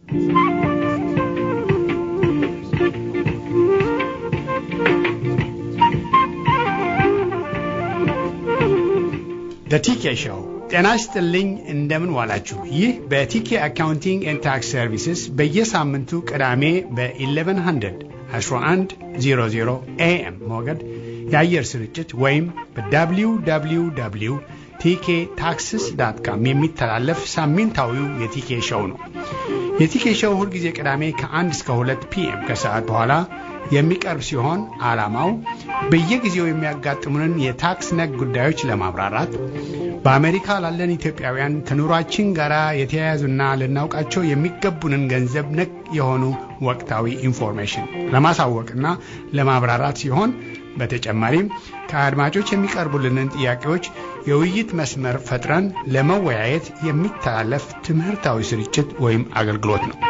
በቲኬ ሾው ጤና ይስጥልኝ። እንደምን ዋላችሁ? ይህ በቲኬ አካውንቲንግ ኤንድ ታክስ ሰርቪስስ በየሳምንቱ ቅዳሜ በ1100 1100 ኤኤም ሞገድ የአየር ስርጭት ወይም በwww ቲኬ ታክስስ ዳት ካም የሚተላለፍ ሳምንታዊው የቲኬ ሾው ነው። የቲኬ ሾው ሁልጊዜ ቅዳሜ ከ1 እስከ 2 ፒኤም ከሰዓት በኋላ የሚቀርብ ሲሆን ዓላማው በየጊዜው የሚያጋጥሙንን የታክስ ነክ ጉዳዮች ለማብራራት በአሜሪካ ላለን ኢትዮጵያውያን ከኑሯችን ጋር የተያያዙና ልናውቃቸው የሚገቡንን ገንዘብ ነክ የሆኑ ወቅታዊ ኢንፎርሜሽን ለማሳወቅና ለማብራራት ሲሆን በተጨማሪም ከአድማጮች የሚቀርቡልንን ጥያቄዎች የውይይት መስመር ፈጥረን ለመወያየት የሚተላለፍ ትምህርታዊ ስርጭት ወይም አገልግሎት ነው።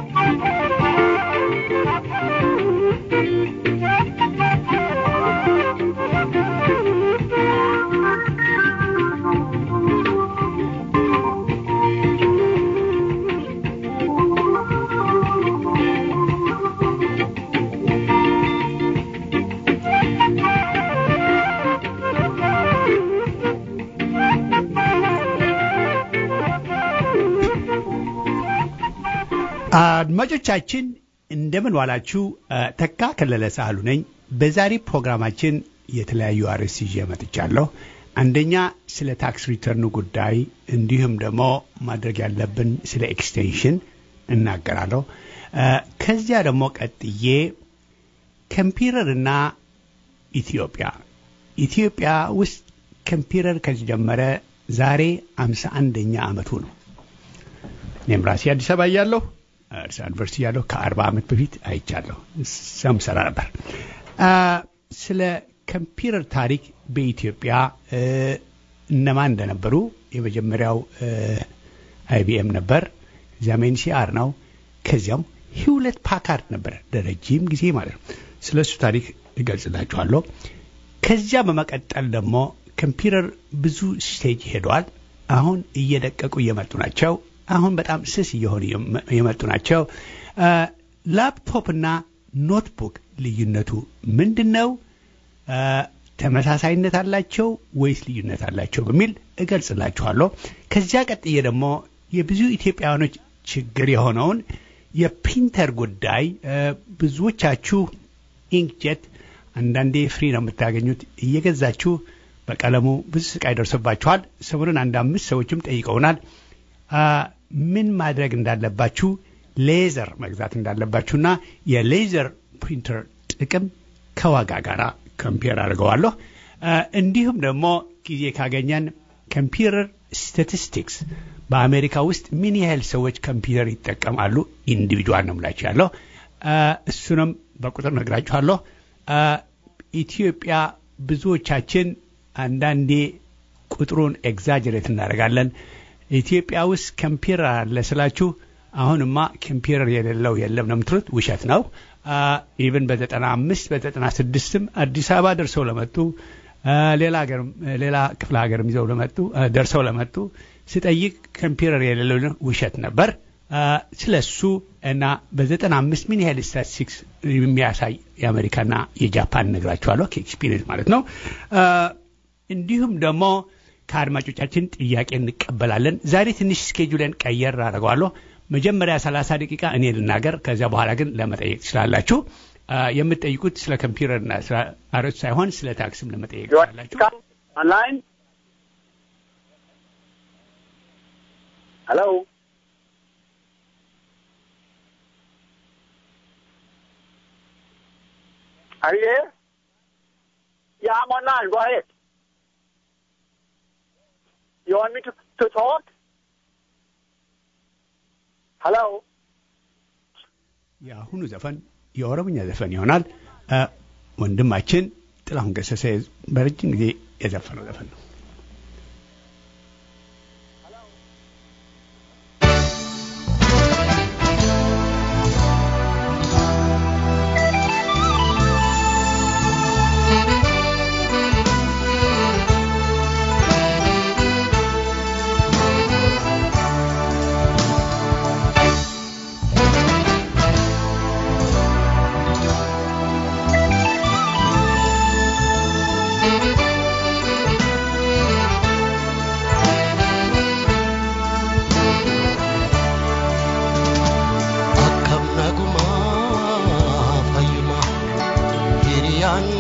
አድማጮቻችን እንደምን ዋላችሁ። ተካ ከለለ ሳህሉ ነኝ። በዛሬ ፕሮግራማችን የተለያዩ አርዕስት ይዤ መጥቻለሁ። አንደኛ ስለ ታክስ ሪተርኑ ጉዳይ እንዲሁም ደግሞ ማድረግ ያለብን ስለ ኤክስቴንሽን እናገራለሁ። ከዚያ ደግሞ ቀጥዬ ኮምፒውተርና ኢትዮጵያ ኢትዮጵያ ውስጥ ኮምፒውተር ከተጀመረ ዛሬ አምሳ አንደኛ ዓመቱ ነው። እኔም ራሴ አዲስ አበባ እያለሁ አዲስ ዩኒቨርሲቲ ያለሁ ከአርባ ዓመት በፊት አይቻለሁ። እዛም ሰራ ነበር። ስለ ኮምፒውተር ታሪክ በኢትዮጵያ እነማን እንደነበሩ የመጀመሪያው አይቢኤም ነበር። እዚያም ኤንሲአር ነው። ከዚያም ሂውለት ፓካርድ ነበር ለረጅም ጊዜ ማለት ነው። ስለ እሱ ታሪክ እገልጽላችኋለሁ። ከዚያ በመቀጠል ደግሞ ኮምፒውተር ብዙ ስቴጅ ሄዷል። አሁን እየደቀቁ እየመጡ ናቸው። አሁን በጣም ስስ እየሆኑ የመጡ ናቸው። ላፕቶፕ እና ኖትቡክ ልዩነቱ ምንድን ነው? ተመሳሳይነት አላቸው ወይስ ልዩነት አላቸው በሚል እገልጽላችኋለሁ። ከዚያ ቀጥዬ ደግሞ የብዙ ኢትዮጵያውያኖች ችግር የሆነውን የፕሪንተር ጉዳይ ብዙዎቻችሁ ኢንክጀት አንዳንዴ ፍሪ ነው የምታገኙት እየገዛችሁ በቀለሙ ብዙ ስቃይ ደርሶባችኋል። ሰሞኑን አንድ አምስት ሰዎችም ጠይቀውናል። ምን ማድረግ እንዳለባችሁ ሌዘር መግዛት እንዳለባችሁና የሌዘር ፕሪንተር ጥቅም ከዋጋ ጋር ኮምፒር አድርገዋለሁ። እንዲሁም ደግሞ ጊዜ ካገኘን ኮምፒውተር ስታቲስቲክስ በአሜሪካ ውስጥ ምን ያህል ሰዎች ኮምፒውተር ይጠቀማሉ ኢንዲቪድዋል ነው ምላችሁ ያለው እሱንም በቁጥር ነግራችኋለሁ። ኢትዮጵያ ብዙዎቻችን አንዳንዴ ቁጥሩን ኤግዛጀሬት እናደርጋለን። ኢትዮጵያ ውስጥ ኮምፒውተር አለ ስላችሁ አሁንማ ኮምፒውተር የሌለው የለም ነው የምትሉት። ውሸት ነው። ኢቨን በዘጠና አምስት በዘጠና ስድስትም አዲስ አበባ ደርሰው ለመጡ ሌላ ሀገርም ሌላ ክፍለ ሀገርም ይዘው ለመጡ ደርሰው ለመጡ ስጠይቅ ኮምፒውተር የሌለው ውሸት ነበር። ስለ እሱ እና በዘጠና አምስት ምን ያህል ስታቲስቲክስ የሚያሳይ የአሜሪካና የጃፓን ነግራችኋለሁ ከኤክስፒሪየንስ ማለት ነው። እንዲሁም ደግሞ ከአድማጮቻችን ጥያቄ እንቀበላለን። ዛሬ ትንሽ ስኬጁለን ቀየር አድርገዋለሁ። መጀመሪያ 30 ደቂቃ እኔ ልናገር፣ ከዚያ በኋላ ግን ለመጠየቅ ትችላላችሁ። የምትጠይቁት ስለ ኮምፒውተርና ስለ አሮች ሳይሆን ስለ ታክስም ለመጠየቅ ትችላላችሁ። ኦንላይን ሄሎ Are you here? Yeah, I'm online. Go ahead. You want me to, to talk? Hello? የአሁኑ ዘፈን የኦሮምኛ ዘፈን ይሆናል። ወንድማችን ጥላሁን ገሰሰ በረጅም ጊዜ የዘፈነው ዘፈን ነው። Thank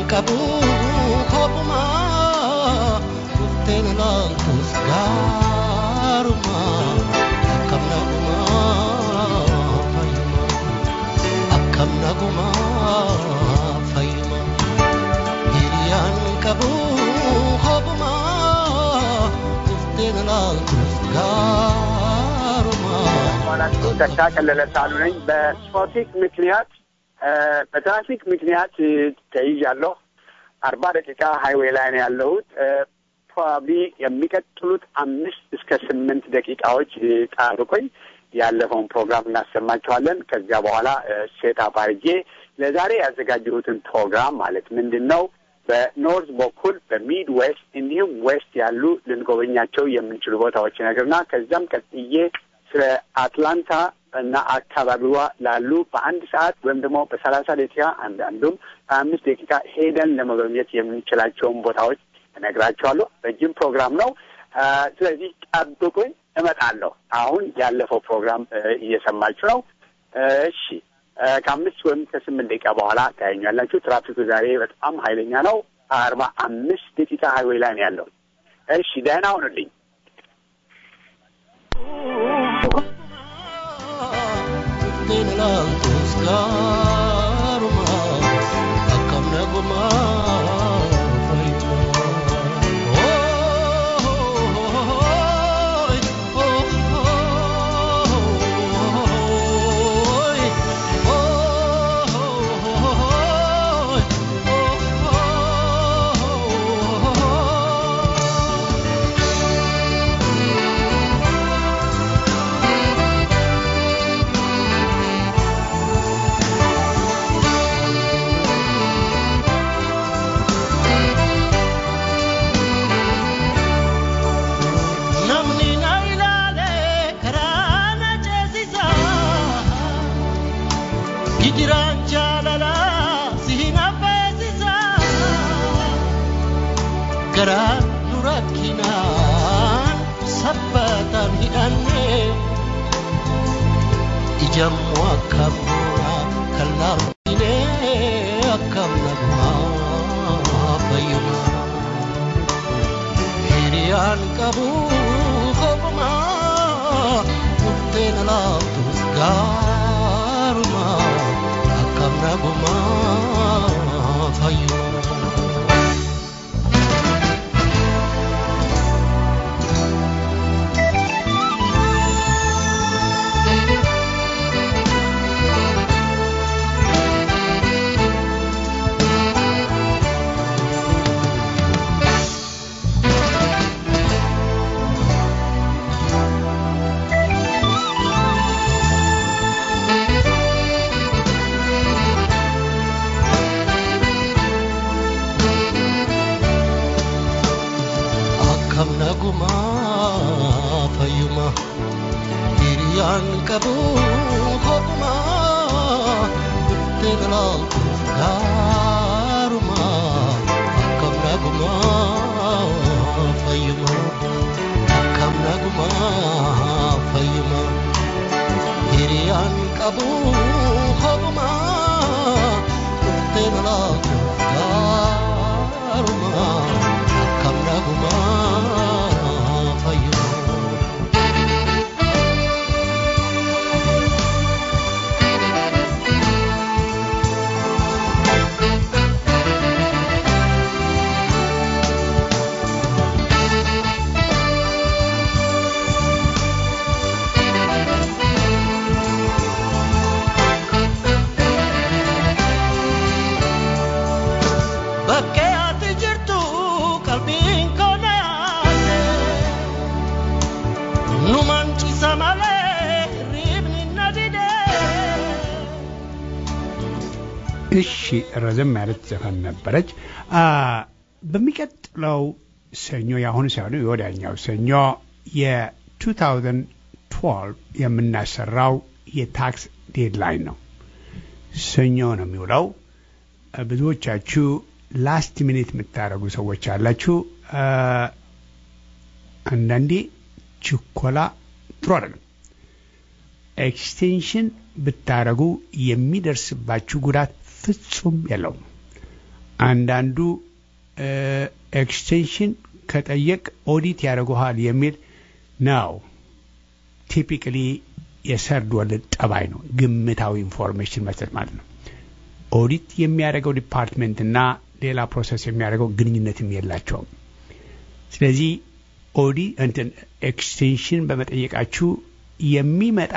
qabu kopuma dhufteen ilaaltus gaaruma akkam naguma fayyuma akkam naguma fayyuma hiriyaan qabu kopuma dhufteen ilaaltus gaaruma ኋላችሁ ተካ ቀለለ ሳሉ ነኝ። በትራፊክ ምክንያት በትራፊክ ምክንያት ተይዣለሁ። አርባ ደቂቃ ሀይዌይ ላይ ነው ያለሁት። ፕሮባብሊ የሚቀጥሉት አምስት እስከ ስምንት ደቂቃዎች ጠብቆኝ ያለፈውን ፕሮግራም እናሰማችኋለን። ከዚያ በኋላ ሴት አፕ አድርጌ ለዛሬ ያዘጋጀሁትን ፕሮግራም ማለት ምንድን ነው በኖርዝ በኩል በሚድ ዌስት እንዲሁም ዌስት ያሉ ልንጎበኛቸው የምንችሉ ቦታዎች ነገርና ከዚያም ቀጥዬ ስለ አትላንታ እና አካባቢዋ ላሉ በአንድ ሰዓት ወይም ደግሞ በሰላሳ ደቂቃ አንዳንዱም በአምስት ደቂቃ ሄደን ለመጎብኘት የምንችላቸውን ቦታዎች እነግራቸዋለሁ። ረጅም ፕሮግራም ነው። ስለዚህ ጠብቁኝ፣ እመጣለሁ። አሁን ያለፈው ፕሮግራም እየሰማችሁ ነው። እሺ፣ ከአምስት ወይም ከስምንት ደቂቃ በኋላ ታያኛላችሁ። ትራፊኩ ዛሬ በጣም ኃይለኛ ነው። አርባ አምስት ደቂቃ ሀይዌይ ላይ ነው ያለው። እሺ፣ ደህና ሁኑልኝ። dhufteen ilaaltus gaaruma akkam naguma namni na ilaale karaa na ceesisa gijiraan jaalala si hin affeesisa garaan nu rakkinaan sabbataan hidhanne ijammoo akkam goona kan laarfine akkam nagumaa fayyumaa hiriyaan qabu kopuma dhufteen alaabtus gaaruma akkam naguma fayyuma akkam naguma fayyuma hiriyaan qabu kopuma dhufteen ilaaltuuf gaaruma akkam naguma fayyuma akkam naguma fayyuma hiriyaan qabu kopuma dhufteen ilaaltuuf gaaruma akkam naguma fayyuma. Bakkee ati jirtu qalbiin koo na yaadde nu mancisa malee hirribni na dide. እሺ ረዘም ያለች ዘፈን ነበረች። አ በሚቀጥለው ሰኞ የአሁኑ ሳይሆኑ የወዲያኛው ሰኞ የ2012 የምናሰራው የታክስ ዴድላይን ነው። ሰኞ ነው የሚውለው። አ፣ ብዙዎቻችሁ ላስት ሚኒት የምታደርጉ ሰዎች አላችሁ። አ፣ አንዳንዴ ችኮላ ጥሩ አይደለም። ኤክስቴንሽን ብታደረጉ የሚደርስባችሁ ጉዳት ፍጹም የለውም። አንዳንዱ ኤክስቴንሽን ከጠየቅ ኦዲት ያደርጉሃል የሚል ነው። ቲፒካሊ የሰርድ ወርልድ ጠባይ ነው። ግምታዊ ኢንፎርሜሽን መስጠት ማለት ነው። ኦዲት የሚያደርገው ዲፓርትሜንት እና ሌላ ፕሮሰስ የሚያደርገው ግንኙነትም የላቸውም። ስለዚህ ኦዲ እንትን ኤክስቴንሽን በመጠየቃችሁ የሚመጣ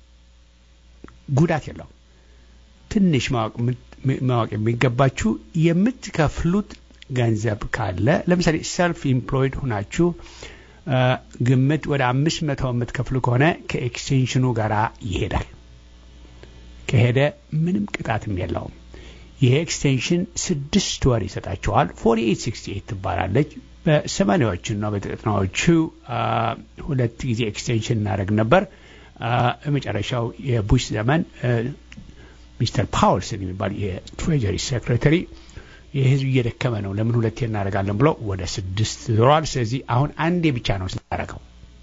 ጉዳት የለው። ትንሽ ማወቅ የሚገባችሁ የምትከፍሉት ገንዘብ ካለ ለምሳሌ ሰልፍ ኢምፕሎይድ ሁናችሁ ግምት ወደ አምስት መቶ የምትከፍሉ ከሆነ ከኤክስቴንሽኑ ጋር ይሄዳል። ከሄደ ምንም ቅጣትም የለውም። ይሄ ኤክስቴንሽን ስድስት ወር ይሰጣቸዋል። ፎርቲ ኤይት ሲክስቲ ኤይት ትባላለች። በሰማኒያዎቹና በዘጠናዎቹ ሁለት ጊዜ ኤክስቴንሽን እናደርግ ነበር። የመጨረሻው የቡሽ ዘመን ሚስተር ፓውልስን የሚባል የትሬጀሪ ሴክሬታሪ የህዝብ እየደከመ ነው፣ ለምን ሁለቴ እናደርጋለን ብሎ ወደ ስድስት ዞሯል። ስለዚህ አሁን አንዴ ብቻ ነው ስናደርገው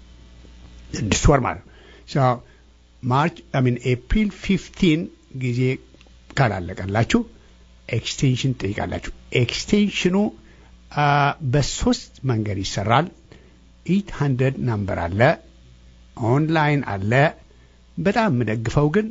ስድስት ወር ማለት ነው። ማርች ሚን ኤፕሪል ፊፍቲን ጊዜ ካላለቀላችሁ ኤክስቴንሽን ትጠይቃላችሁ። ኤክስቴንሽኑ በሶስት መንገድ ይሰራል። ኢት ሀንድረድ ናምበር አለ፣ ኦንላይን አለ። በጣም የምደግፈው ግን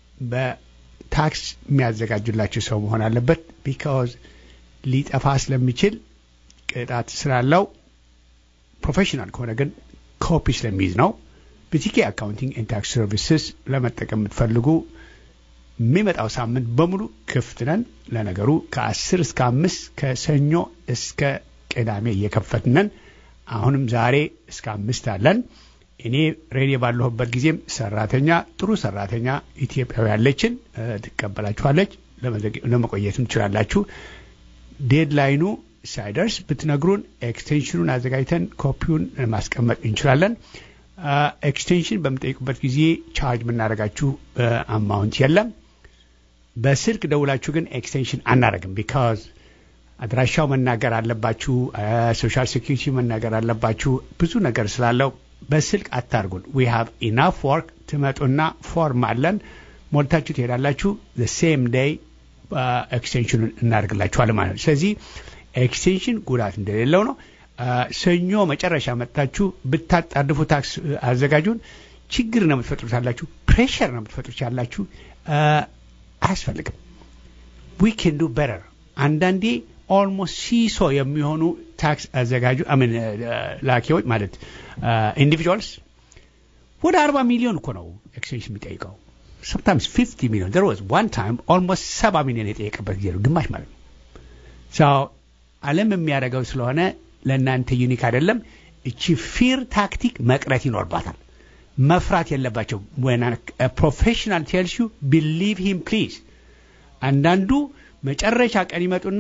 በታክስ የሚያዘጋጁላችሁ ሰው መሆን አለበት። ቢካዝ ሊጠፋ ስለሚችል ቅጣት ስላለው፣ ፕሮፌሽናል ከሆነ ግን ኮፒ ስለሚይዝ ነው። በቲኬ አካውንቲንግ ኤንድ ታክስ ሰርቪስስ ለመጠቀም የምትፈልጉ የሚመጣው ሳምንት በሙሉ ክፍት ነን። ለነገሩ ከአስር እስከ አምስት ከሰኞ እስከ ቅዳሜ እየከፈትነን። አሁንም ዛሬ እስከ አምስት አለን። እኔ ሬዲዮ ባለሁበት ጊዜም ሰራተኛ ጥሩ ሰራተኛ ኢትዮጵያዊ ያለችን ትቀበላችኋለች። ለመቆየትም ትችላላችሁ። ዴድላይኑ ሳይደርስ ብትነግሩን ኤክስቴንሽኑን አዘጋጅተን ኮፒውን ማስቀመጥ እንችላለን። ኤክስቴንሽን በምጠይቁበት ጊዜ ቻርጅ የምናደርጋችሁ አማውንት የለም። በስልክ ደውላችሁ ግን ኤክስቴንሽን አናደርግም። ቢካዝ አድራሻው መናገር አለባችሁ፣ ሶሻል ሴኪሪቲ መናገር አለባችሁ። ብዙ ነገር ስላለው በስልክ አታርጉን። ዊ ሃቭ ኢናፍ ወርክ። ትመጡና ፎርም አለን ሞልታችሁ ትሄዳላችሁ። ሴም ዴይ ኤክስቴንሽኑን እናደርግላችኋለን ማለት ነው። ስለዚህ ኤክስቴንሽን ጉዳት እንደሌለው ነው። ሰኞ መጨረሻ መጥታችሁ ብታጣድፉ ታክስ አዘጋጁን ችግር ነው የምትፈጥሩት ያላችሁ፣ ፕሬሽር ነው የምትፈጥሩት ያላችሁ። አያስፈልግም። ዊ ኬን ዱ በረር። አንዳንዴ ኦልሞስት ሲሶ የሚሆኑ ታክስ አዘጋጁ አምን ላኪዎች ማለት ኢንዲቪጁዋልስ ወደ አርባ ሚሊዮን እኮ ነው ኤክስቴንሽን የሚጠይቀው sometimes 50 million. There was one time almost ሰባ ሚሊዮን የጠየቀበት ጊዜ ነው፣ ግማሽ ማለት ነው። ሰው ዓለም የሚያደርገው ስለሆነ ለእናንተ ዩኒክ አይደለም። እቺ ፊር ታክቲክ መቅረት ይኖርባታል። መፍራት የለባቸው። ፕሮፌሽናል ቴልስ ዩ ቢሊቭ ሂም ፕሊዝ። አንዳንዱ መጨረሻ ቀን ይመጡና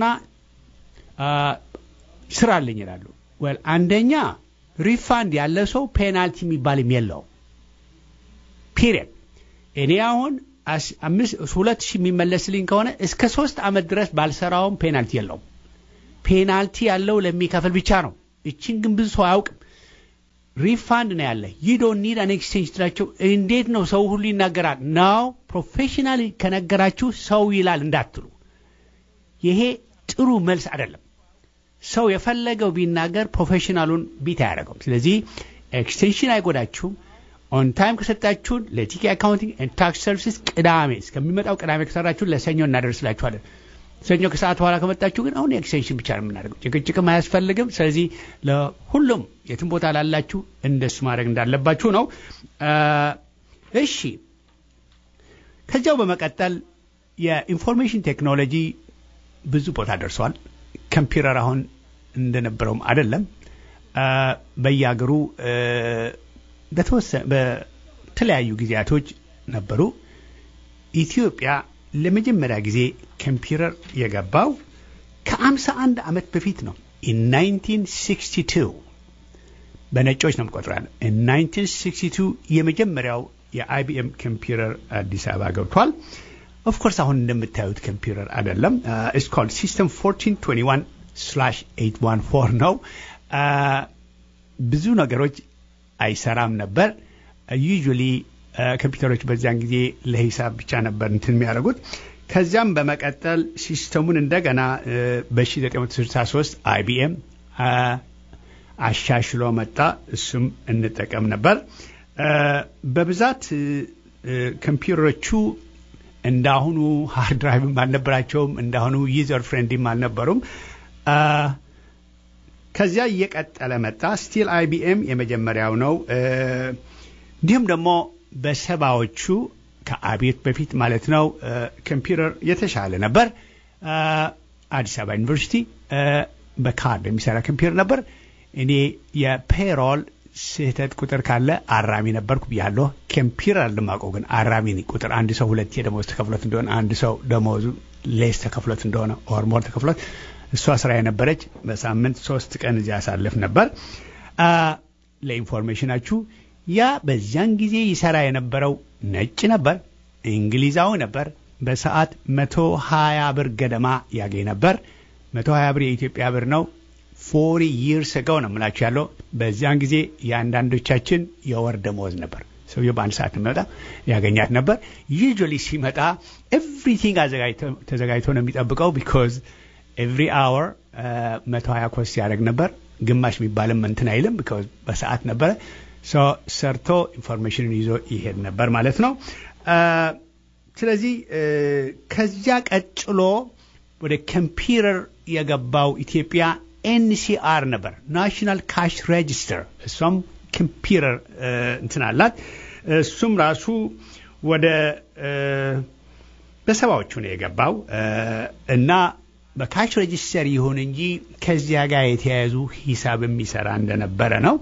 ስራ አለኝ ይላሉ። ወል አንደኛ ሪፋንድ ያለ ሰው ፔናልቲ የሚባልም የለውም ፒሪየድ እኔ አሁን ሁለት ሺህ የሚመለስልኝ ከሆነ እስከ ሶስት ዓመት ድረስ ባልሰራውም ፔናልቲ የለውም። ፔናልቲ ያለው ለሚከፍል ብቻ ነው። እችን ግን ብዙ ሰው አያውቅም። ሪፋንድ ነው ያለ ዩ ዶንት ኒድ አን ኤክስቼንጅ ትላቸው። እንዴት ነው ሰው ሁሉ ይናገራል? ናው ፕሮፌሽናል ከነገራችሁ ሰው ይላል እንዳትሉ። ይሄ ጥሩ መልስ አይደለም። ሰው የፈለገው ቢናገር ፕሮፌሽናሉን ቢት አያደርገውም። ስለዚህ ኤክስቴንሽን አይጎዳችሁም። ኦን ታይም ከሰጣችሁን ለቲኬ አካውንቲንግ ኤንድ ታክስ ሰርቪስስ ቅዳሜ እስከሚመጣው ቅዳሜ ከሰራችሁን ለሰኞ እናደርስላችኋለን። ሰኞ ከሰዓት በኋላ ከመጣችሁ ግን አሁን ኤክስቴንሽን ብቻ ነው የምናደርገው። ጭቅጭቅም አያስፈልግም። ስለዚህ ለሁሉም የትም ቦታ ላላችሁ እንደሱ ማድረግ እንዳለባችሁ ነው። እሺ፣ ከዚያው በመቀጠል የኢንፎርሜሽን ቴክኖሎጂ ብዙ ቦታ ደርሷል። ኮምፒውተር አሁን እንደነበረውም አይደለም። በየሀገሩ በተለያዩ ጊዜያቶች ነበሩ። ኢትዮጵያ ለመጀመሪያ ጊዜ ኮምፒውተር የገባው ከአምሳ አንድ ዓመት በፊት ነው። ኢን 1962 በነጮች ነው የምቆጥራል። 1962 የመጀመሪያው የአይቢኤም ኮምፒውተር አዲስ አበባ ገብቷል። ኦፍኮርስ አሁን እንደምታዩት ኮምፒውተር አይደለም። ኢትስ ኮልድ ሲስተም 1421 ስላሽ 814 ነው። ብዙ ነገሮች አይሰራም ነበር። ዩዥዋሊ ኮምፒውተሮች በዚያን ጊዜ ለሂሳብ ብቻ ነበር እንትን የሚያደርጉት። ከዚያም በመቀጠል ሲስተሙን እንደገና በ1963 አይቢኤም አሻሽሎ መጣ። እሱም እንጠቀም ነበር። በብዛት ኮምፒውተሮቹ እንዳሁኑ ሃርድ ድራይቭም አልነበራቸውም። እንዳሁኑ ዩዘር ፍሬንድም አልነበሩም። ከዚያ እየቀጠለ መጣ። ስቲል አይቢኤም የመጀመሪያው ነው። እንዲሁም ደግሞ በሰባዎቹ ከአቤት በፊት ማለት ነው ኮምፒውተር የተሻለ ነበር። አዲስ አበባ ዩኒቨርሲቲ በካርድ የሚሰራ ኮምፒውተር ነበር። እኔ የፔሮል ስህተት ቁጥር ካለ አራሚ ነበርኩ ብያለሁ። ኮምፒውተር አልማቀው ግን አራሚ ቁጥር አንድ ሰው ሁለት የደሞዝ ተከፍሎት እንደሆነ አንድ ሰው ደሞዙ ሌስ ተከፍሎት እንደሆነ ኦርሞር ተከፍሎት እሷ ስራ የነበረች በሳምንት ሶስት ቀን እዚያ ያሳልፍ ነበር። ለኢንፎርሜሽናችሁ ያ በዚያን ጊዜ ይሰራ የነበረው ነጭ ነበር፣ እንግሊዛዊ ነበር። በሰዓት መቶ ሀያ ብር ገደማ ያገኝ ነበር። መቶ ሀያ ብር የኢትዮጵያ ብር ነው። ፎሪ ይርስ ገው ነው የምላችሁ ያለው። በዚያን ጊዜ የአንዳንዶቻችን የወር ደመወዝ ነበር። ሰውየው በአንድ ሰዓት መጣ ያገኛት ነበር። ዩዥዋሊ ሲመጣ ኤቭሪቲንግ ተዘጋጅቶ ነው የሚጠብቀው ቢኮዝ ኤቭሪ አወር መቶ ሀያ ኮስ ያደርግ ነበር። ግማሽ የሚባልም እንትን አይልም ቢኮዝ በሰዓት ነበረ። ሰርቶ ኢንፎርሜሽንን ይዞ ይሄድ ነበር ማለት ነው። ስለዚህ ከዚያ ቀጥሎ ወደ ኮምፒውተር የገባው ኢትዮጵያ ኤንሲአር ነበር፣ ናሽናል ካሽ ሬጅስተር። እሷም ኮምፒውተር እንትን አላት። እሱም ራሱ ወደ በሰባዎቹ ነው የገባው እና በካሽ ሬጅስተር ይሁን እንጂ ከዚያ ጋር የተያያዙ ሂሳብ የሚሰራ እንደነበረ ነው።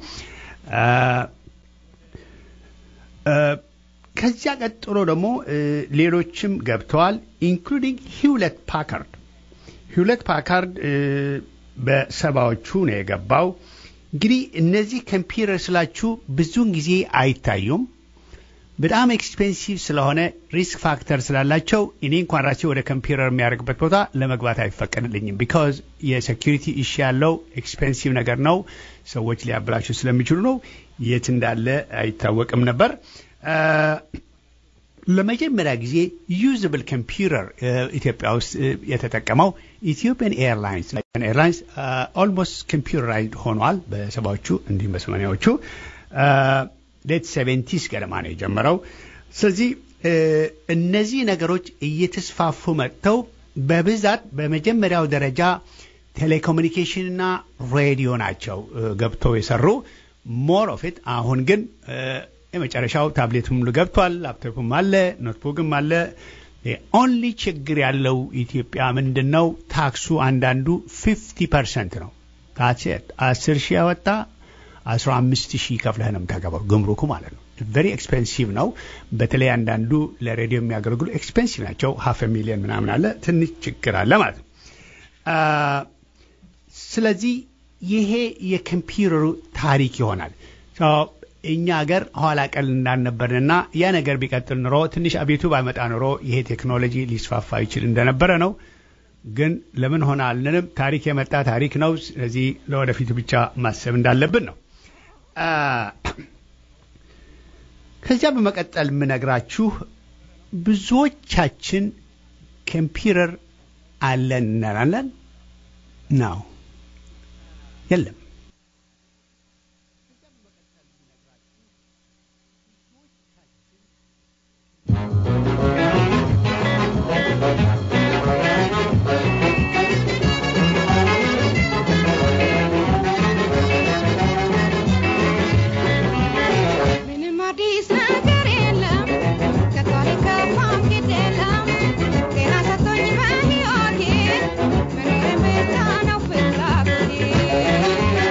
ከዚያ ቀጥሎ ደግሞ ሌሎችም ገብተዋል፣ ኢንክሉዲንግ ሂውለት ፓካርድ። ሂውለት ፓካርድ በሰባዎቹ ነው የገባው። እንግዲህ እነዚህ ኮምፒውተር ስላችሁ ብዙውን ጊዜ አይታዩም። በጣም ኤክስፔንሲቭ ስለሆነ ሪስክ ፋክተር ስላላቸው እኔ እንኳን ራሴ ወደ ኮምፒውተር የሚያደርግበት ቦታ ለመግባት አይፈቀድልኝም። ቢካዝ የሴኪሪቲ ኢሹ ያለው ኤክስፔንሲቭ ነገር ነው። ሰዎች ሊያበላሹ ስለሚችሉ ነው። የት እንዳለ አይታወቅም ነበር። ለመጀመሪያ ጊዜ ዩዝብል ኮምፒውተር ኢትዮጵያ ውስጥ የተጠቀመው ኢትዮጵያን ኤርላይንስ ኤርላይንስ ኦልሞስት ኮምፒውተራይዝድ ሆኗል በሰባዎቹ እንዲሁም በሰማኒያዎቹ ሌት ሴቨንቲስ ገደማ ነው የጀመረው። ስለዚህ እነዚህ ነገሮች እየተስፋፉ መጥተው በብዛት በመጀመሪያው ደረጃ ቴሌኮሙኒኬሽንና ሬዲዮ ናቸው ገብተው የሰሩ ሞር ኦፍ ኢት። አሁን ግን የመጨረሻው ታብሌቱም ገብቷል፣ ላፕቶፕም አለ፣ ኖትቡክም አለ። ኦንሊ ችግር ያለው ኢትዮጵያ ምንድን ነው? ታክሱ አንዳንዱ ፊፍቲ ፐርሰንት ነው። ታሴት አስር ሺህ ያወጣ አስራ አምስት ሺህ ከፍለህ ነው የምታገባው ግምሩኩ ማለት ነው። ቨሪ ኤክስፔንሲቭ ነው። በተለይ አንዳንዱ ለሬዲዮ የሚያገለግሉ ኤክስፔንሲቭ ናቸው። ሀፍ ሚሊዮን ምናምን አለ። ትንሽ ችግር አለ ማለት ነው። ስለዚህ ይሄ የኮምፒውተሩ ታሪክ ይሆናል። እኛ ሀገር ኋላ ቀል እንዳልነበርንና ያ ነገር ቢቀጥል ኑሮ ትንሽ አቤቱ ባይመጣ ኑሮ ይሄ ቴክኖሎጂ ሊስፋፋ ይችል እንደነበረ ነው። ግን ለምን ሆነ አልንንም። ታሪክ የመጣ ታሪክ ነው። ስለዚህ ለወደፊቱ ብቻ ማሰብ እንዳለብን ነው። ከዚያ በመቀጠል የምነግራችሁ ብዙዎቻችን ኮምፒውተር አለን እንላለን ነው የለም። Thank you.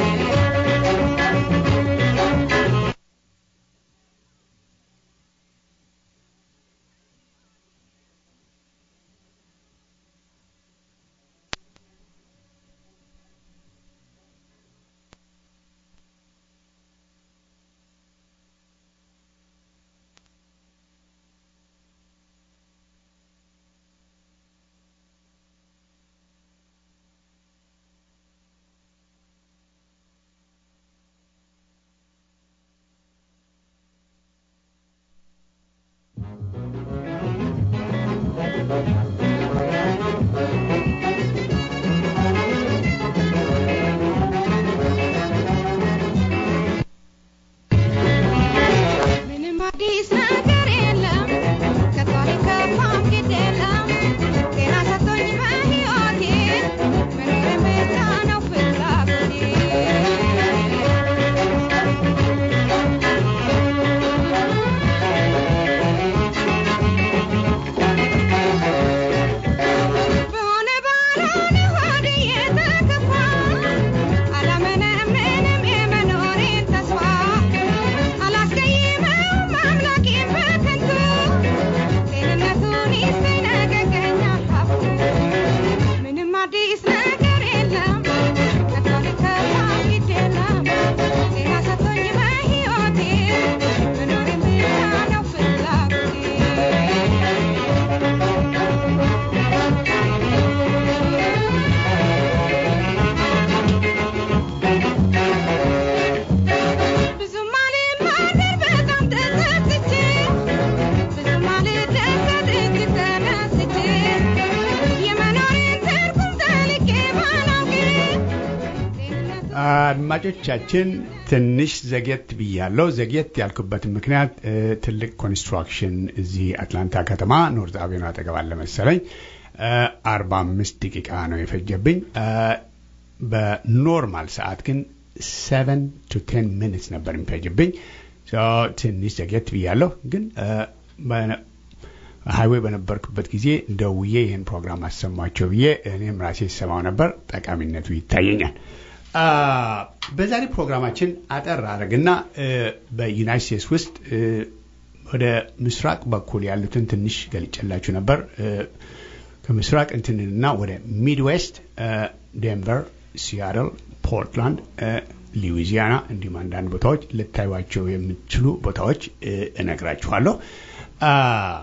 አድማጮቻችን ትንሽ ዘግየት ብያለሁ። ዘግየት ያልኩበትን ምክንያት እ፣ ትልቅ ኮንስትራክሽን እዚህ አትላንታ ከተማ ኖርዝ አቬኑ አጠገብ አለ መሰለኝ አርባ አምስት ደቂቃ ነው የፈጀብኝ። እ፣ በኖርማል ሰዓት ግን ሰቨን ቱ ቴን ሚኒትስ ነበር የሚፈጅብኝ። ሶ ትንሽ ዘግየት ብያለሁ ግን እ፣ በነ- ሃይዌይ በነበርኩበት ጊዜ ደውዬ ይህን ፕሮግራም አሰማቸው ብዬ እኔም ራሴ ሰማው ነበር። ጠቃሚነቱ ይታየኛል። አ፣ በዛሬ ፕሮግራማችን አጠር አድርግና እ፣ በዩናይት ስቴትስ ውስጥ እ፣ ወደ ምስራቅ በኩል ያሉትን ትንሽ ገልጨላችሁ ነበር። እ፣ ከምስራቅ እንትንና ወደ ሚድዌስት እ፣ ዴንቨር፣ ሲያትል፣ ፖርትላንድ፣ እ፣ ሉዊዚያና እንዲሁም አንዳንድ ቦታዎች ልታዩቸው የምትችሉ ቦታዎች እ፣ እነግራችኋለሁ። አ፣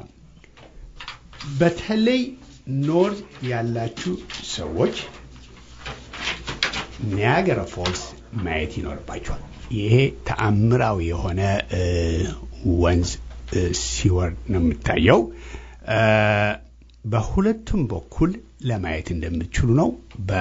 በተለይ ኖርዝ ያላችሁ ሰዎች ኒያገራ ፎልስ ማየት ይኖርባቸዋል። ይሄ ተአምራዊ የሆነ እ፣ ወንዝ እ፣ ሲወርድ ነው የምታየው። እ፣ በሁለቱም በኩል ለማየት እንደምትችሉ ነው።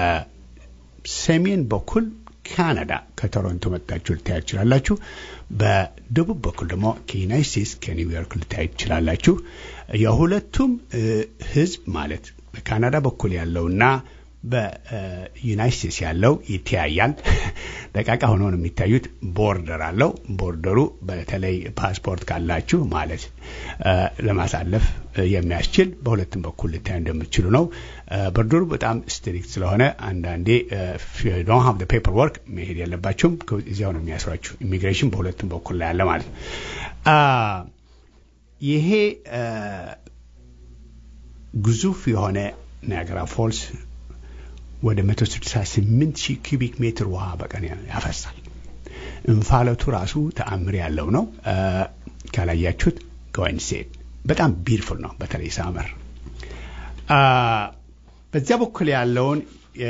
በሰሜን በኩል ካናዳ ከቶሮንቶ መጣችሁ ልታዩ ትችላላችሁ። በደቡብ በኩል ደግሞ ከዩናይት ስቴትስ ከኒውዮርክ ልታዩ ትችላላችሁ። የሁለቱም እ፣ ህዝብ ማለት በካናዳ በኩል ያለውና በዩናይት ስቴትስ ያለው ይተያያል። ደቃቃ ሆኖ ነው የሚታዩት። ቦርደር አለው። ቦርደሩ በተለይ ፓስፖርት ካላችሁ ማለት እ፣ ለማሳለፍ እ፣ የሚያስችል በሁለቱም በኩል ልታዩ እንደምትችሉ ነው። እ፣ ቦርደሩ በጣም ስትሪክት ስለሆነ አንዳንዴ ዶን ሀብ ፔፐር ወርክ መሄድ የለባቸውም። እዚያው ነው የሚያስሯችሁ። ኢሚግሬሽን በሁለቱም በኩል ላይ ያለ ማለት ነው። አ፣ ይሄ እ፣ ግዙፍ የሆነ ናያገራ ፎልስ ወደ 168 ሺህ ኪቢክ ሜትር ውሃ በቀን ያፈሳል። እንፋለቱ ራሱ ተአምር ያለው ነው። እ፣ ካላያችሁት ጎይን ሴት በጣም ቢርፉል ነው። በተለይ ሳመር አ፣ በዚያ በኩል ያለውን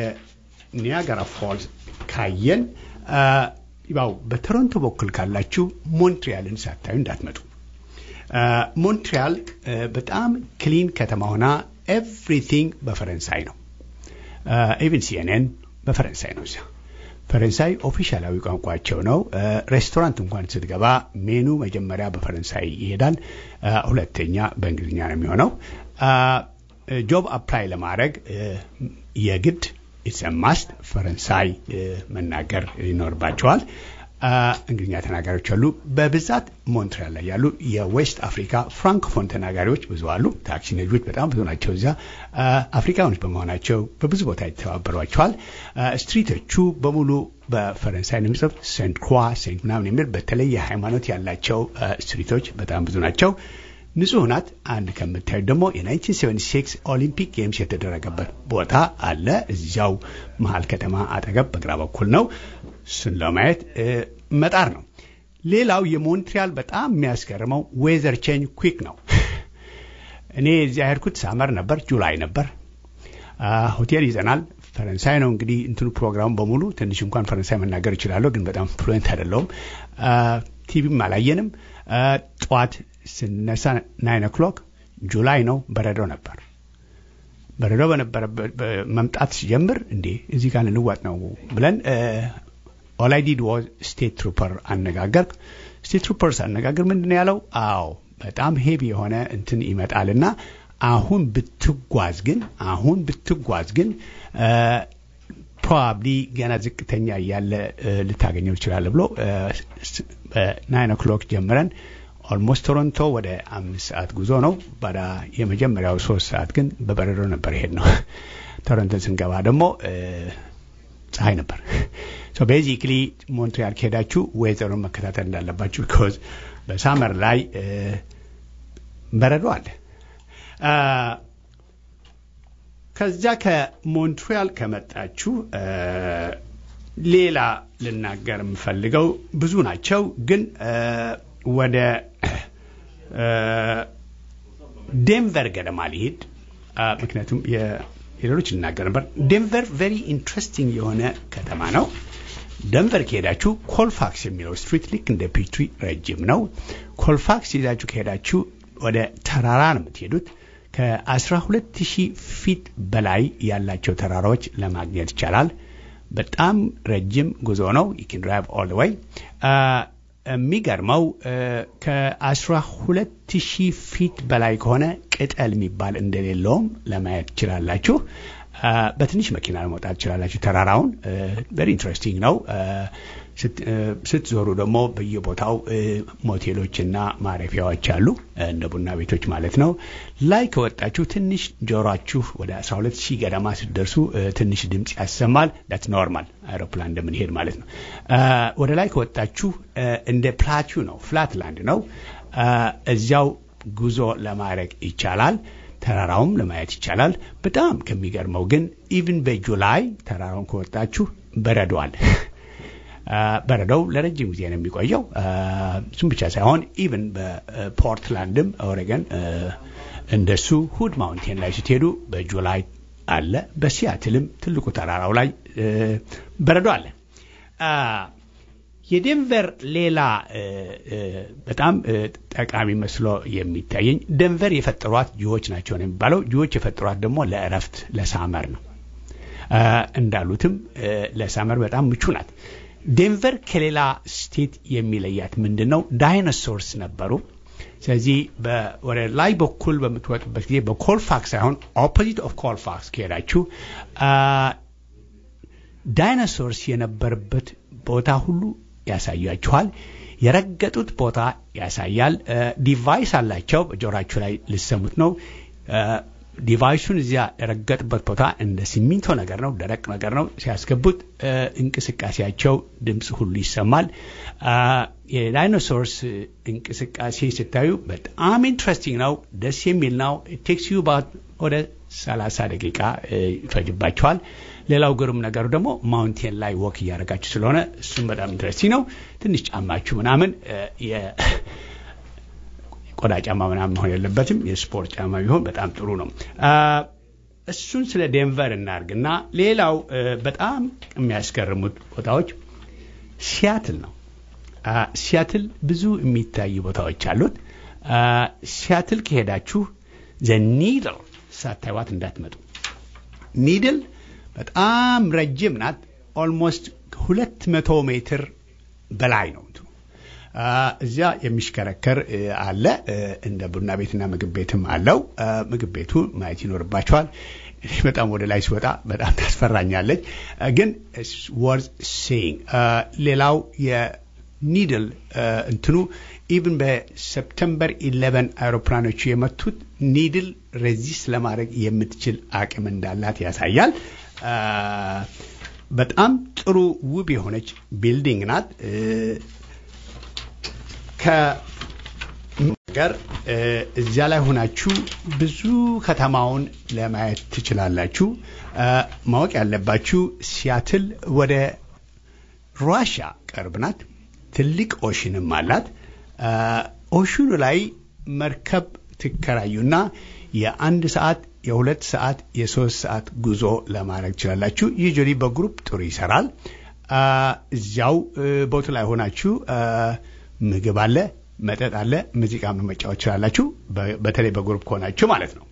የኒያጋራ ፎልስ ካየን አ፣ ያው በቶሮንቶ በኩል ካላችሁ ሞንትሪያልን ሳታዩ እንዳትመጡ። አ፣ ሞንትሪያል አ፣ በጣም ክሊን ከተማ ሆና ኤቭሪቲንግ በፈረንሳይ ነው። ኢቨን ሲኤንኤን በፈረንሳይ ነው። እዚያ ፈረንሳይ ኦፊሻላዊ ቋንቋቸው ነው። አ፣ ሬስቶራንት እንኳን ስትገባ ሜኑ መጀመሪያ በፈረንሳይ ይሄዳል፣ አ፣ ሁለተኛ በእንግሊዝኛ ነው የሚሆነው። አ፣ ጆብ አፕላይ ለማድረግ አ፣ የግድ ኢትስ ማስት ፈረንሳይ አ፣ መናገር ይኖርባቸዋል። አ፣ እንግሊዝኛ ተናጋሪዎች አሉ። በብዛት ሞንትሪያል ላይ ያሉ የዌስት አፍሪካ ፍራንኮፎን ተናጋሪዎች ብዙ አሉ። ታክሲ ነጂዎች በጣም ብዙ ናቸው። እዚያ አ፣ አፍሪካኖች በመሆናቸው በብዙ ቦታ ይተባበሯቸዋል። አ፣ ስትሪቶቹ በሙሉ በፈረንሳይ ነው የሚጽፍ ሴንት ክሯ ሴንት ምናምን የሚል በተለይ ሃይማኖት ያላቸው አ፣ ስትሪቶች በጣም ብዙ ናቸው። ንጹህ ናት። አንድ ከምታዩት ደግሞ የ1976 ኦሊምፒክ ጌምስ የተደረገበት ቦታ አለ። እዚያው መሀል ከተማ አጠገብ በግራ በኩል ነው። እሱን ለማየት እ፣ መጣር ነው። ሌላው የሞንትሪያል በጣም የሚያስገርመው ዌዘር ቼንጅ ኩዊክ ነው። እኔ እዚያ ሄድኩት ሳመር ነበር፣ ጁላይ ነበር። አ፣ ሆቴል ይዘናል። ፈረንሳይ ነው እንግዲህ እንትኑ ፕሮግራሙ በሙሉ ትንሽ እንኳን ፈረንሳይ መናገር እችላለሁ፣ ግን በጣም ፍሉዌንት አይደለሁም። አ፣ ቲቪም አላየንም። አ፣ ጠዋት ስነሳ ናይን ኦክሎክ ጁላይ ነው፣ በረዶ ነበር። በረዶ በነበረበት በ- መምጣት ሲጀምር እንዴ እዚህ ጋር ልንዋጥ ነው ብለን ኦላይዲድ ዋዝ ስቴት ትሩፐር አነጋገር ስቴት ትሩፐርስ አነጋገር ምንድን ነው ያለው? አዎ በጣም ሄቪ የሆነ እንትን ይመጣልና አሁን ብትጓዝ ግን አሁን ብትጓዝ ግን ፕሮባብሊ ገና ዝቅተኛ እያለ እ፣ ልታገኘው ትችላለህ ብሎ በናይን ኦክሎክ ጀምረን ኦልሞስት ቶሮንቶ ወደ አምስት ሰዓት ጉዞ ነው። ባዳ የመጀመሪያው ሶስት ሰዓት ግን በበረዶ ነበር ሄድ ነው። ቶሮንቶን ስንገባ ደግሞ እ፣ ፀሐይ ነበር። ሶ ቤዚክሊ ሞንትሪያል ከሄዳችሁ ዌዘሩን መከታተል እንዳለባችሁ ቢኮዝ በሳመር ላይ እ፣ በረዶ አለ። አ፣ ከዚያ ከሞንትሪያል ከመጣችሁ እ፣ ሌላ ልናገር የምፈልገው ብዙ ናቸው፣ ግን እ፣ ወደ እ፣ ዴንቨር ገደማ ሊሄድ አ፣ ምክንያቱም የ- የሌሎች ልናገር ነበር። ዴንቨር ቬሪ ኢንትረስቲንግ የሆነ ከተማ ነው። ደንቨር ከሄዳችሁ ኮልፋክስ የሚለው ስትሪት ልክ እንደ ፒትሪ ረጅም ነው። ኮልፋክስ ይዛችሁ ከሄዳችሁ ወደ ተራራ ነው የምትሄዱት። ከ12 ሺህ ፊት በላይ ያላቸው ተራራዎች ለማግኘት ይቻላል። በጣም ረጅም ጉዞ ነው። ዩኪን ድራይቭ ኦል ወይ የሚገርመው ከአስራ ሁለት ሺህ ፊት በላይ ከሆነ ቅጠል የሚባል እንደሌለውም ለማየት ትችላላችሁ። በትንሽ መኪና ለመውጣት ትችላላችሁ። ተራራውን ቨሪ ኢንትረስቲንግ ነው። ስትዞሩ ደግሞ በየቦታው ሞቴሎችና ማረፊያዎች አሉ፣ እንደ ቡና ቤቶች ማለት ነው። ላይ ከወጣችሁ ትንሽ ጆሯችሁ ወደ 12 ሺህ ገደማ ስትደርሱ ትንሽ ድምፅ ያሰማል። ዳትስ ኖርማል አይሮፕላን እንደምንሄድ ማለት ነው። ወደ ላይ ከወጣችሁ እንደ ፕላቲው ነው፣ ፍላት ላንድ ነው። እዚያው ጉዞ ለማድረግ ይቻላል። ተራራውም ለማየት ይቻላል። በጣም ከሚገርመው ግን ኢቭን በጁላይ ተራራውን ከወጣችሁ በረዷል። በረዶው ለረጅም ጊዜ ነው የሚቆየው። እሱም ብቻ ሳይሆን ኢቭን በፖርትላንድም ኦሬገን እንደሱ ሁድ ማውንቴን ላይ ስትሄዱ በጁላይ አለ። በሲያትልም ትልቁ ተራራው ላይ በረዶ አለ። የዴንቨር ሌላ በጣም ጠቃሚ መስሎ የሚታየኝ ደንቨር የፈጠሯት ጅዎች ናቸው ነው የሚባለው። ጅዎች የፈጠሯት ደግሞ ለእረፍት ለሳመር ነው። እንዳሉትም ለሳመር በጣም ምቹ ናት። ዴንቨር ከሌላ ስቴት የሚለያት ምንድን ነው? ዳይኖሶርስ ነበሩ። ስለዚህ ወደ ላይ በኩል በምትወጡበት ጊዜ በኮልፋክስ ሳይሆን ኦፖዚት ኦፍ ኮልፋክስ ከሄዳችሁ ዳይኖሶርስ የነበረበት ቦታ ሁሉ ያሳያችኋል። የረገጡት ቦታ ያሳያል። ዲቫይስ አላቸው። በጆሯችሁ ላይ ልሰሙት ነው። ዲቫይሱን እዚያ የረገጡበት ቦታ እንደ ሲሚንቶ ነገር ነው፣ ደረቅ ነገር ነው። ሲያስገቡት እንቅስቃሴያቸው ድምፅ ሁሉ ይሰማል። የዳይኖሶርስ እንቅስቃሴ ስታዩ በጣም ኢንትረስቲንግ ነው፣ ደስ የሚል ነው። ቴክስ ዩ ወደ 30 ደቂቃ ይፈጅባቸዋል። ሌላው ግሩም ነገሩ ደግሞ ማውንቴን ላይ ወክ እያደረጋችሁ ስለሆነ እሱም በጣም ኢንትረስቲንግ ነው። ትንሽ ጫማችሁ ምናምን ቆዳ ጫማ ምናምን መሆን የለበትም። የስፖርት ጫማ ቢሆን በጣም ጥሩ ነው። እሱን ስለ ዴንቨር እናርግና ሌላው በጣም የሚያስገርሙት ቦታዎች ሲያትል ነው። ሲያትል ብዙ የሚታዩ ቦታዎች አሉት። ሲያትል ከሄዳችሁ ዘኒድል ሳታይዋት እንዳትመጡ። ኒድል በጣም ረጅም ናት። ኦልሞስት ሁለት መቶ ሜትር በላይ ነው። እዚያ የሚሽከረከር አለ። እንደ ቡና ቤትና ምግብ ቤትም አለው። ምግብ ቤቱ ማየት ይኖርባቸዋል። በጣም ወደ ላይ ሲወጣ በጣም ታስፈራኛለች፣ ግን ወርዝ ሴይንግ። ሌላው የኒድል እንትኑ ኢቭን በሰፕተምበር ኢሌቨን አውሮፕላኖቹ የመቱት ኒድል ሬዚስት ለማድረግ የምትችል አቅም እንዳላት ያሳያል። በጣም ጥሩ ውብ የሆነች ቢልዲንግ ናት። ከነገር እዚያ ላይ ሆናችሁ ብዙ ከተማውን ለማየት ትችላላችሁ። ማወቅ ያለባችሁ ሲያትል ወደ ሩዋሻ ቅርብ ናት። ትልቅ ኦሽንም አላት። ኦሽኑ ላይ መርከብ ትከራዩና የአንድ ሰዓት የሁለት ሰዓት የሶስት ሰዓት ጉዞ ለማድረግ ትችላላችሁ። ዩጁዋሊ በግሩፕ ጥሩ ይሰራል። እዚያው ቦቱ ላይ ሆናችሁ ምግብ አለ፣ መጠጥ አለ፣ ሙዚቃ መጫወት ትችላላችሁ። በተለይ በግሩፕ ከሆናችሁ ማለት ነው።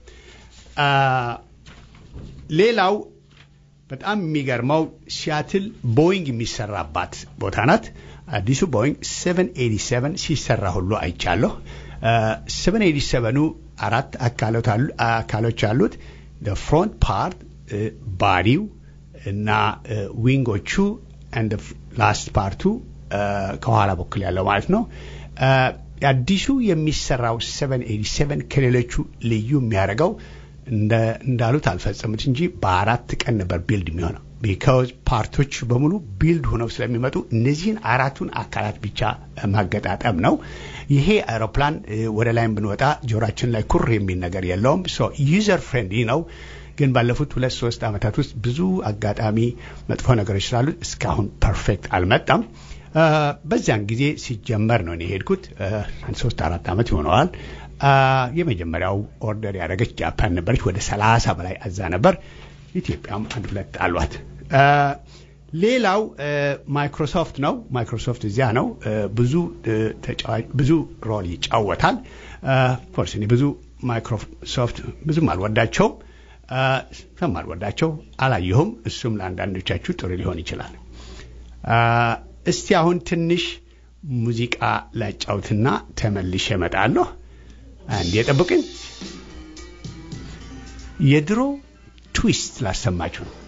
ሌላው በጣም የሚገርመው ሲያትል ቦይንግ የሚሰራባት ቦታ ናት። አዲሱ ቦይንግ 787 ሲሰራ ሁሉ አይቻለሁ። 787ኑ አራት አካሎች አሉት። ፍሮንት ፓርት ባዲው እና ዊንጎቹ ላስት ፓርቱ ከኋላ በኩል ያለው ማለት ነው። አዲሱ የሚሰራው 787 ከሌሎቹ ልዩ የሚያደርገው እንዳሉት አልፈጸሙት እንጂ በአራት ቀን ነበር ቢልድ የሚሆነው። ቢካዝ ፓርቶች በሙሉ ቢልድ ሆነው ስለሚመጡ እነዚህን አራቱን አካላት ብቻ ማገጣጠም ነው። ይሄ አውሮፕላን ወደ ላይም ብንወጣ ጆሯችን ላይ ኩር የሚል ነገር የለውም። ዩዘር ፍሬንድሊ ነው። ግን ባለፉት ሁለት ሶስት ዓመታት ውስጥ ብዙ አጋጣሚ መጥፎ ነገሮች ስላሉት እስካሁን ፐርፌክት አልመጣም። በዚያን ጊዜ ሲጀመር ነው እኔ የሄድኩት። ሶስት አራት ዓመት ይሆነዋል። የመጀመሪያው ኦርደር ያደረገች ጃፓን ነበረች። ወደ ሰላሳ በላይ አዛ ነበር። ኢትዮጵያም አንድ ሁለት አሏት። ሌላው ማይክሮሶፍት ነው። ማይክሮሶፍት እዚያ ነው። ብዙ ብዙ ሮል ይጫወታል። ፎርስ እኔ ብዙ ማይክሮሶፍት ብዙም አልወዳቸውም። ስለማልወዳቸው አላየሁም። እሱም ለአንዳንዶቻችሁ ጥሩ ሊሆን ይችላል። እስቲ አሁን ትንሽ ሙዚቃ ላጫውትና ተመልሼ እመጣለሁ። አንዴ ጠብቅኝ። የድሮ ትዊስት ላሰማችሁ ነው።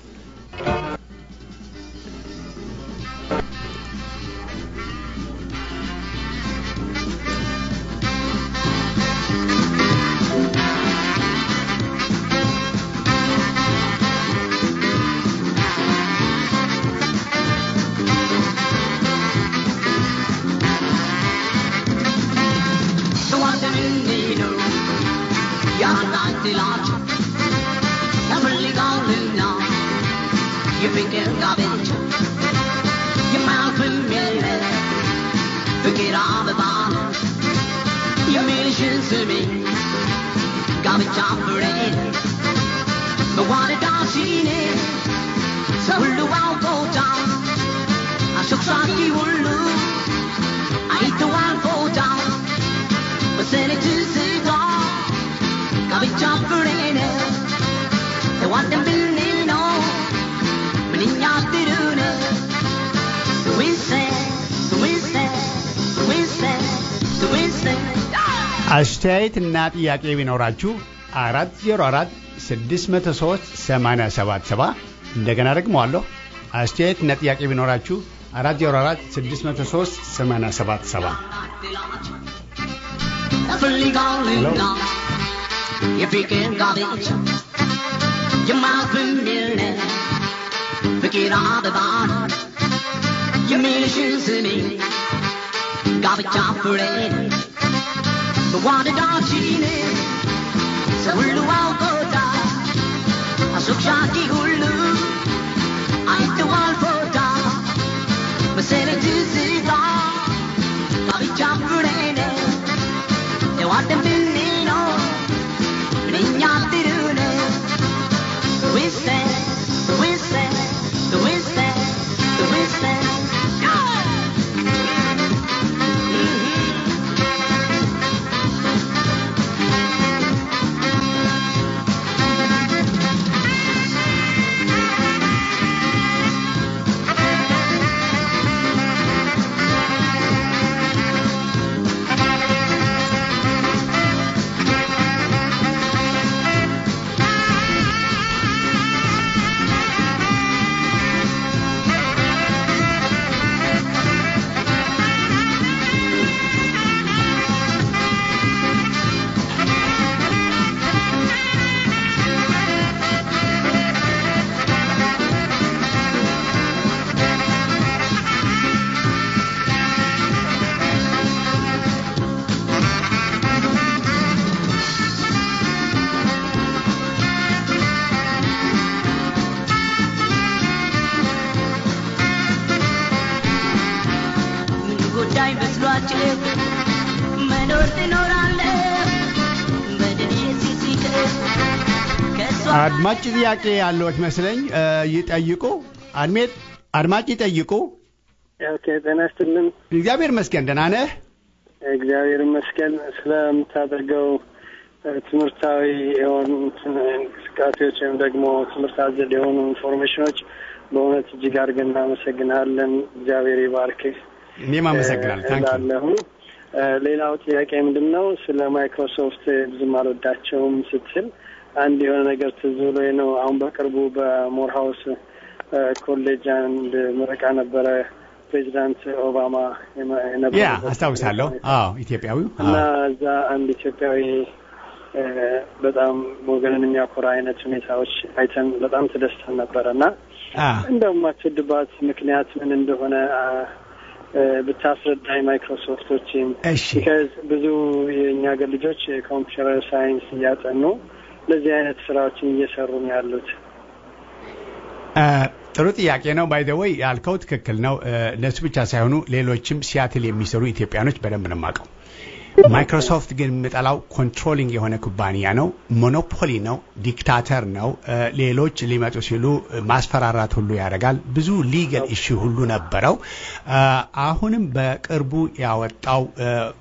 አስተያየት እና ጥያቄ ቢኖራችሁ አራት ዜሮ አራት ስድስት መቶ ሶስት ሰማንያ ሰባት ሰባ እንደገና ደግመዋለሁ። አስተያየት እና ጥያቄ ቢኖራችሁ አራት ዜሮ አራት ስድስት መቶ ሶስት ሰማንያ ሰባት ሰባ ጋብቻ ፍሬ በዋንዳችን ሰው ሁሉ አውቆታል አሱክሻኪ ሁሉ አይተዋል ፎታ መሰረት ትዝታ ጋብቻ ፍሬ ነው የዋደን ብንል ነው ምንኛ ጥሩ ነው ዊሰ ዊሰ ዊሰ ዊሰ ምን ጉዳይ መስሏችሁ መኖር ትኖራለህ በደኔ ሲሲቅ ከእሷ አድማጭ ጥያቄ ያለዎት መስለኝ እ ይጠይቁ። አድሜት አድማጭ ይጠይቁ። ኦኬ ጤና ይስጥልን። እግዚአብሔር መስገን ደህና ነህ? እግዚአብሔር ይመስገን ስለምታደርገው እ ትምህርታዊ የሆኑ እንትን እንቅስቃሴዎች ወይም ደግሞ ትምህርት አዘል የሆኑ ኢንፎርሜሽኖች በእውነት እጅግ አድርገን እናመሰግናለን። እግዚአብሔር ይባርክህ እኔም አመሰግናለሁ። ታንክ ዩ። እላለሁ። እ ሌላው ጥያቄ ምንድን ነው? ስለ ማይክሮሶፍት ብዙም አልወዳቸውም ስትል አንድ የሆነ ነገር ትዝ ብሎኝ ነው። አሁን በቅርቡ በሞርሃውስ እ ኮሌጅ አንድ ምረቃ ነበረ። ፕሬዚዳንት ኦባማ የመ- ያ የነበሩበት አስታውሳለሁ። ሁኔታ አዎ ኢትዮጵያዊው እና አዎ። እዛ አንድ ኢትዮጵያዊ እ በጣም ወገንን የሚያኮራ አይነት ሁኔታዎች አይተን በጣም ተደስተን ነበረ እና አ እንደውም ማትወድባት ምክንያት ምን እንደሆነ አ፣ እ ብታስረዳኝ ማይክሮሶፍቶችም እሺ ቢካዝ ብዙ የእኛ ሀገር ልጆች የኮምፒውተር ሳይንስ እያጠኑ እንደዚህ አይነት ስራዎችን እየሰሩ ነው ያሉት። አ፣ ጥሩ ጥያቄ ነው። ባይ ዘ ወይ ያልከው ትክክል ነው። እ፣ እነሱ ብቻ ሳይሆኑ ሌሎችም ሲያትል የሚሰሩ ኢትዮጵያኖች በደንብ ነው የማውቀው። ማይክሮሶፍት ግን የምጠላው ኮንትሮሊንግ የሆነ ኩባንያ ነው። ሞኖፖሊ ነው። ዲክታተር ነው። እ፣ ሌሎች ሊመጡ ሲሉ እ፣ ማስፈራራት ሁሉ ያደርጋል። ብዙ ሊገል ኢሹ ሁሉ ነበረው። አ፣ አሁንም በቅርቡ ያወጣው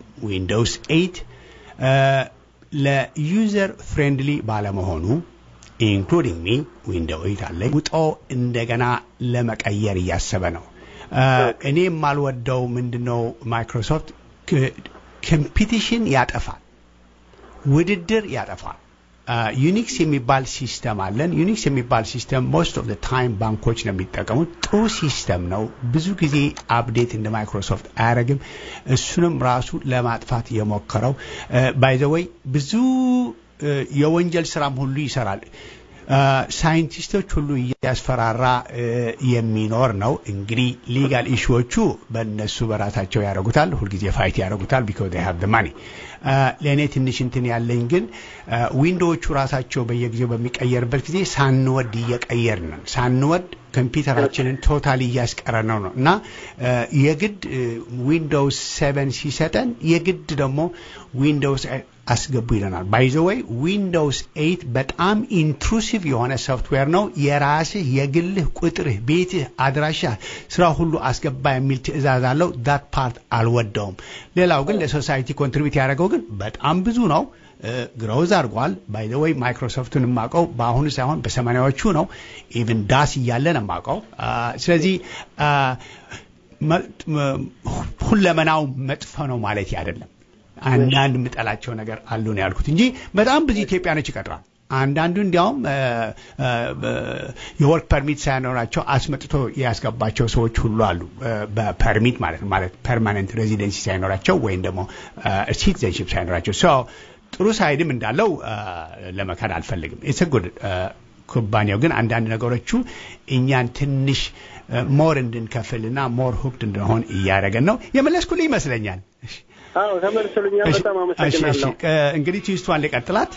ዊንዶውስ ኤይት ለዩዘር ፍሬንድሊ ባለመሆኑ ኢንክሉዲንግ ሚ ዊንዶው ኤይት አለኝ ውጦ እንደገና ለመቀየር እያሰበ ነው። እኔ የማልወደው ምንድነው ማይክሮሶፍት ኮምፒቲሽን ያጠፋል፣ ውድድር ያጠፋል። ዩኒክስ የሚባል ሲስተም አለን። ዩኒክስ የሚባል ሲስተም ሞስት ኦፍ ታይም ባንኮች ነው የሚጠቀሙት። ጥሩ ሲስተም ነው። ብዙ ጊዜ አፕዴት እንደ ማይክሮሶፍት አያደርግም። እሱንም ራሱ ለማጥፋት የሞከረው ባይዘወይ ብዙ የወንጀል ስራም ሁሉ ይሰራል። ሳይንቲስቶች ሁሉ እያስፈራራ የሚኖር ነው። እንግዲህ ሊጋል ኢሹዎቹ በእነሱ በራሳቸው ያደርጉታል። ሁልጊዜ ፋይት ያደርጉታል ቢኮዝ ዴይ ሃቭ ማኒ። ለእኔ ትንሽ እንትን ያለኝ ግን ዊንዶዎቹ ራሳቸው በየጊዜው በሚቀየርበት ጊዜ ሳንወድ እየቀየርን ነው። ሳንወድ ኮምፒውተራችንን ቶታል እያስቀረ ነው ነው እና የግድ ዊንዶውስ ሰቨን ሲሰጠን የግድ ደግሞ ዊንዶውስ አስገቡ ይለናል። ባይዘወይ ዊንዶውስ ኤይት በጣም ኢንትሩሲቭ የሆነ ሶፍትዌር ነው። የራስህ የግልህ ቁጥርህ፣ ቤትህ፣ አድራሻ፣ ስራ ሁሉ አስገባ የሚል ትዕዛዝ አለው። ዳት ፓርት አልወደውም። ሌላው ግን ለሶሳይቲ ኮንትሪቢዩት ያደረገው ግን በጣም ብዙ ነው። ግሮዝ አድርጓል። ባይዘወይ ማይክሮሶፍቱን የማውቀው በአሁኑ ሳይሆን በሰማኒያዎቹ ነው። ኢቭን ዳስ እያለን የማውቀው ስለዚህ ሁለመናው መጥፎ ነው ማለት አይደለም። አንዳንድ የምጠላቸው ነገር አሉ ነው ያልኩት እንጂ በጣም ብዙ ኢትዮጵያኖች ይቀጥራል። አንዳንዱ እንዲያውም የወርክ ፐርሚት ሳይኖራቸው አስመጥቶ ያስገባቸው ሰዎች ሁሉ አሉ። በፐርሚት ማለት ነው ማለት ፐርማነንት ሬዚደንሲ ሳይኖራቸው ወይም ደግሞ ሲቲዘንሽፕ ሳይኖራቸው ሰው ጥሩ ሳይድም እንዳለው ለመካድ አልፈልግም። የተጉድ ኩባንያው ግን አንዳንድ ነገሮቹ እኛን ትንሽ ሞር እንድንከፍልና ሞር ሁክድ እንድንሆን እያደረገን ነው። የመለስኩልህ ይመስለኛል። አዎ ተመልሶልኛል። በጣም አመሰግናለሁ። እንግዲህ ትዊስቷን ልቀጥላት።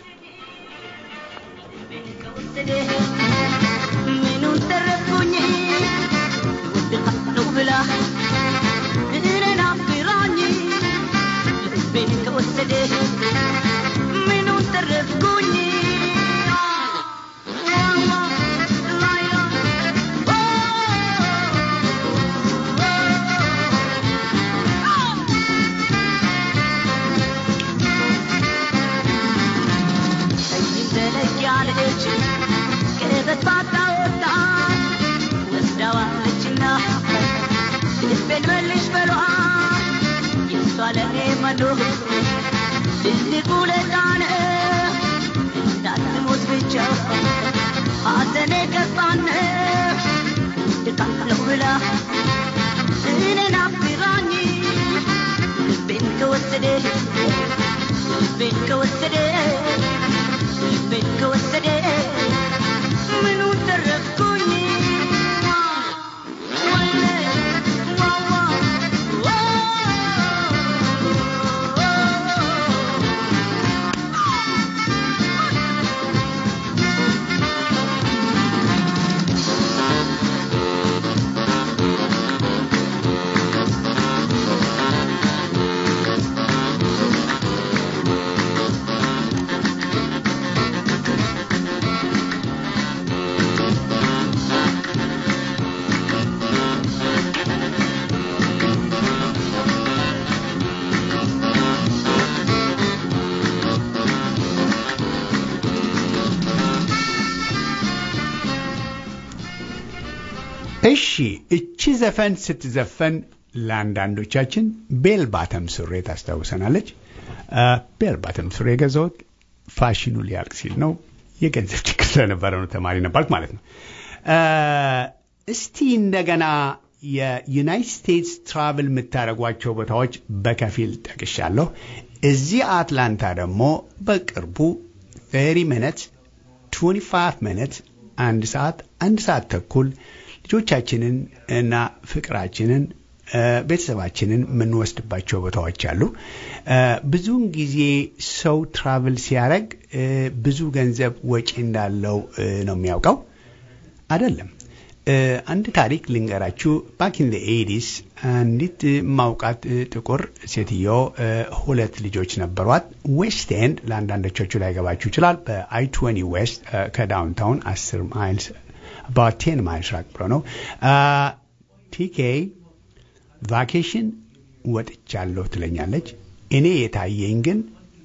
ምኑን ተረፍኩኝ ወድቃለሁ ብላ እኔን አፍራኝ ልቤን ከወሰደ ምኑን ተረፍኩኝ ዘለግ ያለች ቀበት ባታወጣ ወስዳዋለችና ልቤን መልሽ በሏ የእሷ ለኔ መኖር ትልቅ ውለታ ነው እንዳትሞት ብቻ ሐዘኔ ገባን ድቃለሁ ብላ እኔን አፍራኝ ልቤን ከወሰደ ልቤን ከወሰደ ልቤን ከወሰደ ምኑን ተረፍኩኝ ወይኔ ዋዋ እሺ እቺ ዘፈን ስትዘፈን ለአንዳንዶቻችን ቤል ባተም ሱሬ ታስታውሰናለች። ቤል ባተም ሱሬ የገዛሁት ፋሽኑ ሊያልቅ ሲል ነው። የገንዘብ ችግር ስለነበረ ነው። ተማሪ ነበርኩ ማለት ነው። እስቲ እንደገና የዩናይትድ ስቴትስ ትራቭል የምታደርጓቸው ቦታዎች በከፊል ጠቅሻለሁ። እዚህ አትላንታ ደግሞ በቅርቡ 30 ሚኒት 25 ሚኒት አንድ ሰዓት አንድ ሰዓት ተኩል ልጆቻችንን እና ፍቅራችንን ቤተሰባችንን የምንወስድባቸው ቦታዎች አሉ። ብዙውን ጊዜ ሰው ትራቭል ሲያደርግ ብዙ ገንዘብ ወጪ እንዳለው ነው የሚያውቀው። አይደለም። አንድ ታሪክ ልንገራችሁ። ባክ ኢን ኤዲስ አንዲት ማውቃት ጥቁር ሴትዮ ሁለት ልጆች ነበሯት። ዌስት ኤንድ ለአንዳንዶቻችሁ ላይገባችሁ ይችላል። በአይ ትዌንቲ ዌስት ከዳውንታውን አስር ማይልስ አባት ቴን ማይልስ ራቅ ብሎ ነው። ቲኬ ቫኬሽን ወጥቻለሁ ትለኛለች። እኔ የታየኝ ግን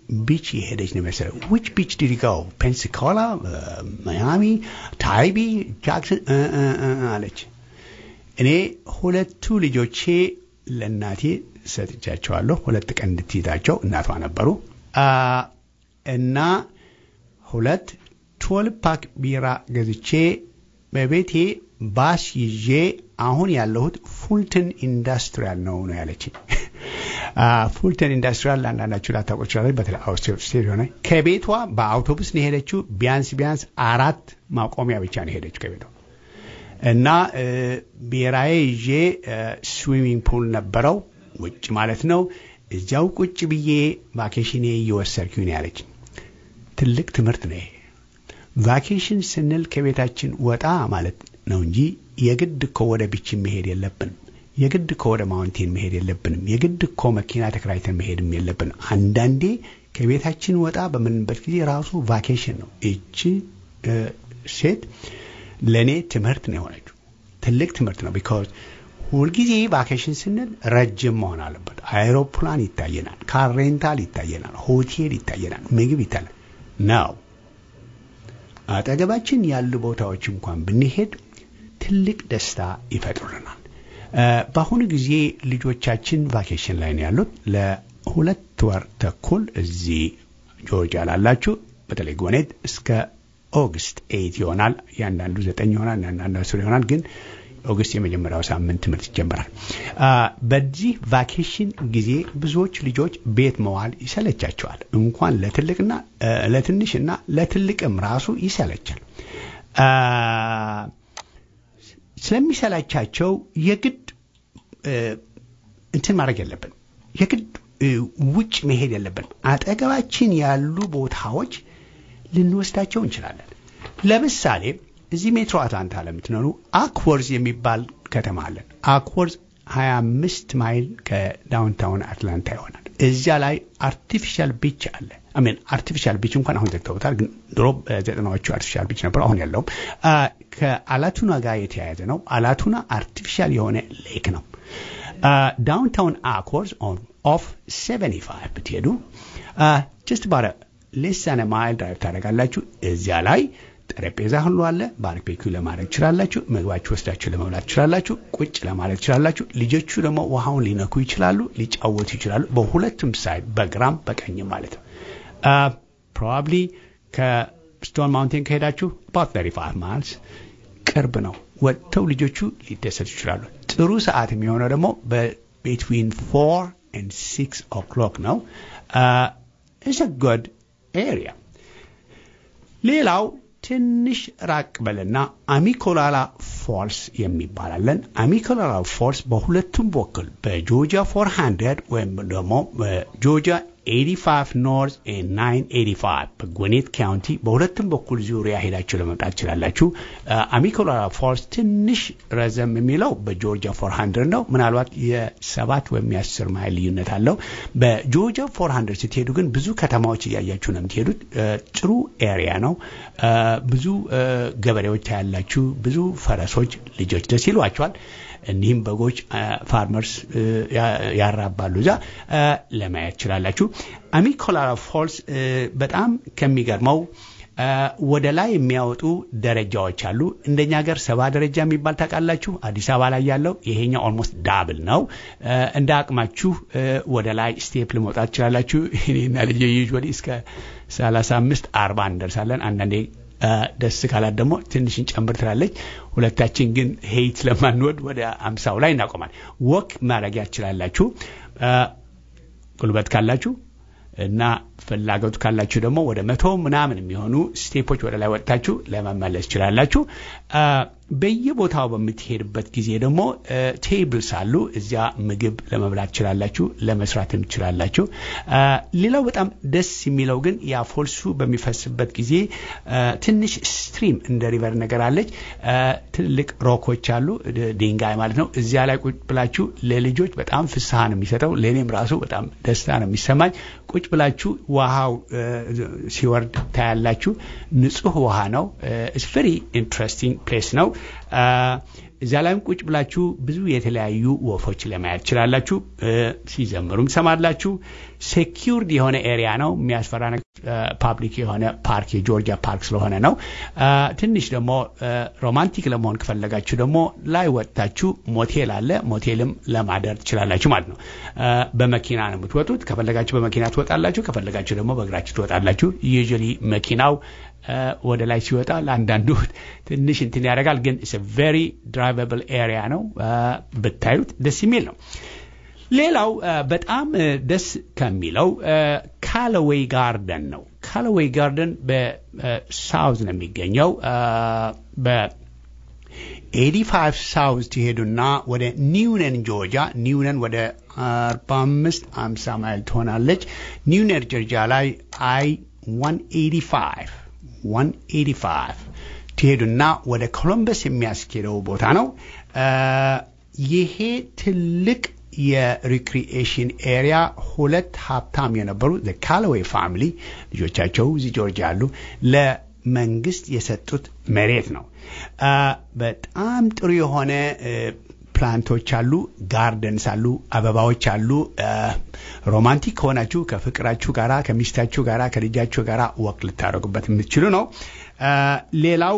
ቢች የሄደች ነው መሰለኝ። ዊች ቢች ዲድ ጎ ፔንሳኮላ፣ ማያሚ፣ ታይቢ፣ ጃክሰን አለች። እኔ ሁለቱ ልጆቼ ለእናቴ ሰጥቻቸዋለሁ። ሁለት ቀን እንድትይዛቸው እናቷ ነበሩ እና ሁለት ትወልቭ ፓክ ቢራ ገዝቼ በቤቴ ባስ ይዤ አሁን ያለሁት ፉልተን ኢንዱስትሪያል ነው ነው ያለችኝ። ፉልተን ኢንዱስትሪያል ለአንዳንዳችሁ ላታውቁ ይችላል። በተለይ አውስትሬት ሆነ ከቤቷ በአውቶቡስ ነው የሄደችው። ቢያንስ ቢያንስ አራት ማቆሚያ ብቻ ነው የሄደችው ከቤቷ እና ብሔራዊ ይዤ ስዊሚንግ ፑል ነበረው ውጭ ማለት ነው። እዚያው ቁጭ ብዬ ቫኬሽኔ እየወሰድኩኝ ነው ያለች። ትልቅ ትምህርት ነው ይሄ። ቫኬሽን ስንል ከቤታችን ወጣ ማለት ነው እንጂ የግድ እኮ ወደ ቢች መሄድ የለብንም። የግድ እኮ ወደ ማውንቴን መሄድ የለብንም። የግድ እኮ መኪና ተከራይተን መሄድም የለብንም። አንዳንዴ ከቤታችን ወጣ በምንበት ጊዜ ራሱ ቫኬሽን ነው። እቺ ሴት ለእኔ ትምህርት ነው የሆነችው። ትልቅ ትምህርት ነው። ቢካዝ ሁልጊዜ ቫኬሽን ስንል ረጅም መሆን አለበት። አይሮፕላን ይታየናል፣ ካር ሬንታል ይታየናል፣ ሆቴል ይታየናል፣ ምግብ ይታያል ነው። አጠገባችን ያሉ ቦታዎች እንኳን ብንሄድ ትልቅ ደስታ ይፈጥሩልናል። በአሁኑ ጊዜ ልጆቻችን ቫኬሽን ላይ ነው ያሉት። ለሁለት ወር ተኩል እዚህ ጆርጂያ ላላችሁ በተለይ ጎኔት እስከ ኦገስት ኤይት ይሆናል። ያንዳንዱ ዘጠኝ ይሆናል፣ ያንዳንዱ አስር ይሆናል። ግን ኦገስት የመጀመሪያው ሳምንት ትምህርት ይጀምራል። በዚህ ቫኬሽን ጊዜ ብዙዎች ልጆች ቤት መዋል ይሰለቻቸዋል። እንኳን ለትልቅና ለትንሽና ለትልቅም ራሱ ይሰለቻል። ስለሚሰላቻቸው የግድ እንትን ማድረግ የለብን። የግድ ውጭ መሄድ የለብን። አጠገባችን ያሉ ቦታዎች ልንወስዳቸው እንችላለን። ለምሳሌ እዚህ ሜትሮ አትላንታ ለምትኖሩ አክወርዝ የሚባል ከተማ አለን። አክወርዝ 25 ማይል ከዳውንታውን አትላንታ ይሆናል። እዚያ ላይ አርቲፊሻል ቢች አለ። አሜን አርቲፊሻል ቢች እንኳን አሁን ዘግተውታል፣ ግን ድሮ በዘጠናዎቹ አርቲፊሻል ቢች ነበሩ። አሁን ያለውም ከአላቱና ጋር የተያያዘ ነው። አላቱና አርቲፊሻል የሆነ ሌክ ነው። ዳውንታውን አክወርዝ ኦፍ 75 ብትሄዱ ጀስት ባረ ሌሳነ ማይል ድራይቭ ታደርጋላችሁ። እዚያ ላይ ጠረጴዛ ሁሉ አለ። ባርቤኪው ለማድረግ ትችላላችሁ። ምግባችሁ ወስዳችሁ ለመብላት ትችላላችሁ። ቁጭ ለማለት ትችላላችሁ። ልጆቹ ደግሞ ውሃውን ሊነኩ ይችላሉ፣ ሊጫወቱ ይችላሉ። በሁለቱም ሳይድ በግራም በቀኝም ማለት ነው። ፕሮባብሊ ከስቶን ማውንቴን ከሄዳችሁ አባት 35 ማይልስ ቅርብ ነው። ወጥተው ልጆቹ ሊደሰቱ ይችላሉ። ጥሩ ሰዓት የሚሆነው ደግሞ በቤትዊን ፎር ኤንድ ሲክስ ኦክሎክ ነው። ኢትስ ጉድ ኤሪያ። ሌላው ትንሽ ራቅ በልና አሚኮላላ ፎልስ የሚባላለን። አሚኮላላ ፎልስ በሁለቱም በኩል በጆርጂያ 400 ወይም ደግሞ በጆርጂያ 85 ኖርዝ 985 በጎኔት ካውንቲ በሁለቱም በኩል ዙሪያ ሄዳችሁ ለመምጣት ትችላላችሁ። አሚኮላራ ፎልስ ትንሽ ረዘም የሚለው በጆርጂያ 400 ነው። ምናልባት የሰባት ወይም የአስር ማይል ልዩነት አለው። በጆርጂያ 400 ስትሄዱ ግን ብዙ ከተማዎች እያያችሁ ነው የምትሄዱት። ጥሩ ኤሪያ ነው። ብዙ ገበሬዎች ታያላችሁ። ብዙ ፈረሶች ልጆች ደስ ይሏቸዋል። እኒህም በጎች ፋርመርስ ያራባሉ። እዛ ለማየት ትችላላችሁ። አሚኮላራ ፎልስ በጣም ከሚገርመው ወደ ላይ የሚያወጡ ደረጃዎች አሉ። እንደኛ ሀገር ሰባ ደረጃ የሚባል ታውቃላችሁ። አዲስ አበባ ላይ ያለው ይሄኛው ኦልሞስት ዳብል ነው። እንደ አቅማችሁ ወደ ላይ ስቴፕ ለመውጣት ትችላላችሁ። እኔና ልጄ ዩዥዋሊ እስከ ሰላሳ አምስት አርባ እንደርሳለን። አንዳንዴ ደስ ካላት ደግሞ ትንሽ እንጨምር ትላለች። ሁለታችን ግን ሄይት ስለማንወድ ወደ አምሳው ላይ እናቆማል። ወክ ማድረጊያ ትችላላችሁ ጉልበት ካላችሁ እና ፍላጎቱ ካላችሁ ደግሞ ወደ መቶ ምናምን የሚሆኑ ስቴፖች ወደ ላይ ወጥታችሁ ለመመለስ ትችላላችሁ። በየቦታው በምትሄድበት ጊዜ ደግሞ ቴብልስ አሉ። እዚያ ምግብ ለመብላት ትችላላችሁ፣ ለመስራትም ትችላላችሁ። ሌላው በጣም ደስ የሚለው ግን ያ ፎልሱ በሚፈስበት ጊዜ ትንሽ ስትሪም እንደ ሪቨር ነገር አለች። ትልልቅ ሮኮች አሉ፣ ድንጋይ ማለት ነው። እዚያ ላይ ቁጭ ብላችሁ ለልጆች በጣም ፍስሐ ነው የሚሰጠው። ለእኔም ራሱ በጣም ደስታ ነው የሚሰማኝ። ቁጭ ብላችሁ ውሃው ሲወርድ ታያላችሁ። ንጹህ ውሃ ነው። ኢትስ ቨሪ ኢንትረስቲንግ ፕሌስ ነው። እዚያ ላይም ቁጭ ብላችሁ ብዙ የተለያዩ ወፎች ለማየት ትችላላችሁ። ሲዘምሩም ትሰማላችሁ። ሴኪውርድ የሆነ ኤሪያ ነው። የሚያስፈራ ፓብሊክ የሆነ ፓርክ የጆርጂያ ፓርክ ስለሆነ ነው። ትንሽ ደግሞ ሮማንቲክ ለመሆን ከፈለጋችሁ ደግሞ ላይ ወጥታችሁ ሞቴል አለ። ሞቴልም ለማደር ትችላላችሁ ማለት ነው። በመኪና ነው የምትወጡት። ከፈለጋችሁ በመኪና ትወጣላችሁ፣ ከፈለጋችሁ ደግሞ በእግራችሁ ትወጣላችሁ። ዩዥዋሊ መኪናው ወደ ላይ ሲወጣ ለአንዳንዱ ትንሽ እንትን ያደርጋል፣ ግን ቬሪ ድራይቨብል ኤሪያ ነው። ብታዩት ደስ የሚል ነው። ሌላው በጣም ደስ ከሚለው ካለዌይ ጋርደን ነው። ካለዌይ ጋርደን በሳውዝ ነው የሚገኘው። በ85 ሳውዝ ትሄዱና ወደ ኒውነን ጆርጂያ፣ ኒውነን ወደ 45 50 ማይል ትሆናለች። ኒውነን ጆርጂያ ላይ አይ 185 185 ትሄዱና ወደ ኮሎምበስ የሚያስኬደው ቦታ ነው። ይሄ ትልቅ የሪክሪኤሽን ኤሪያ ሁለት ሀብታም የነበሩ ካሎዌይ ፋሚሊ ልጆቻቸው እዚህ ጆርጂያ ያሉ ለመንግስት የሰጡት መሬት ነው። በጣም ጥሩ የሆነ ፕላንቶች አሉ፣ ጋርደንስ አሉ፣ አበባዎች አሉ። ሮማንቲክ ከሆናችሁ ከፍቅራችሁ ጋራ ከሚስታችሁ ጋራ ከልጃችሁ ጋራ ወቅ ልታደርጉበት የምትችሉ ነው። ሌላው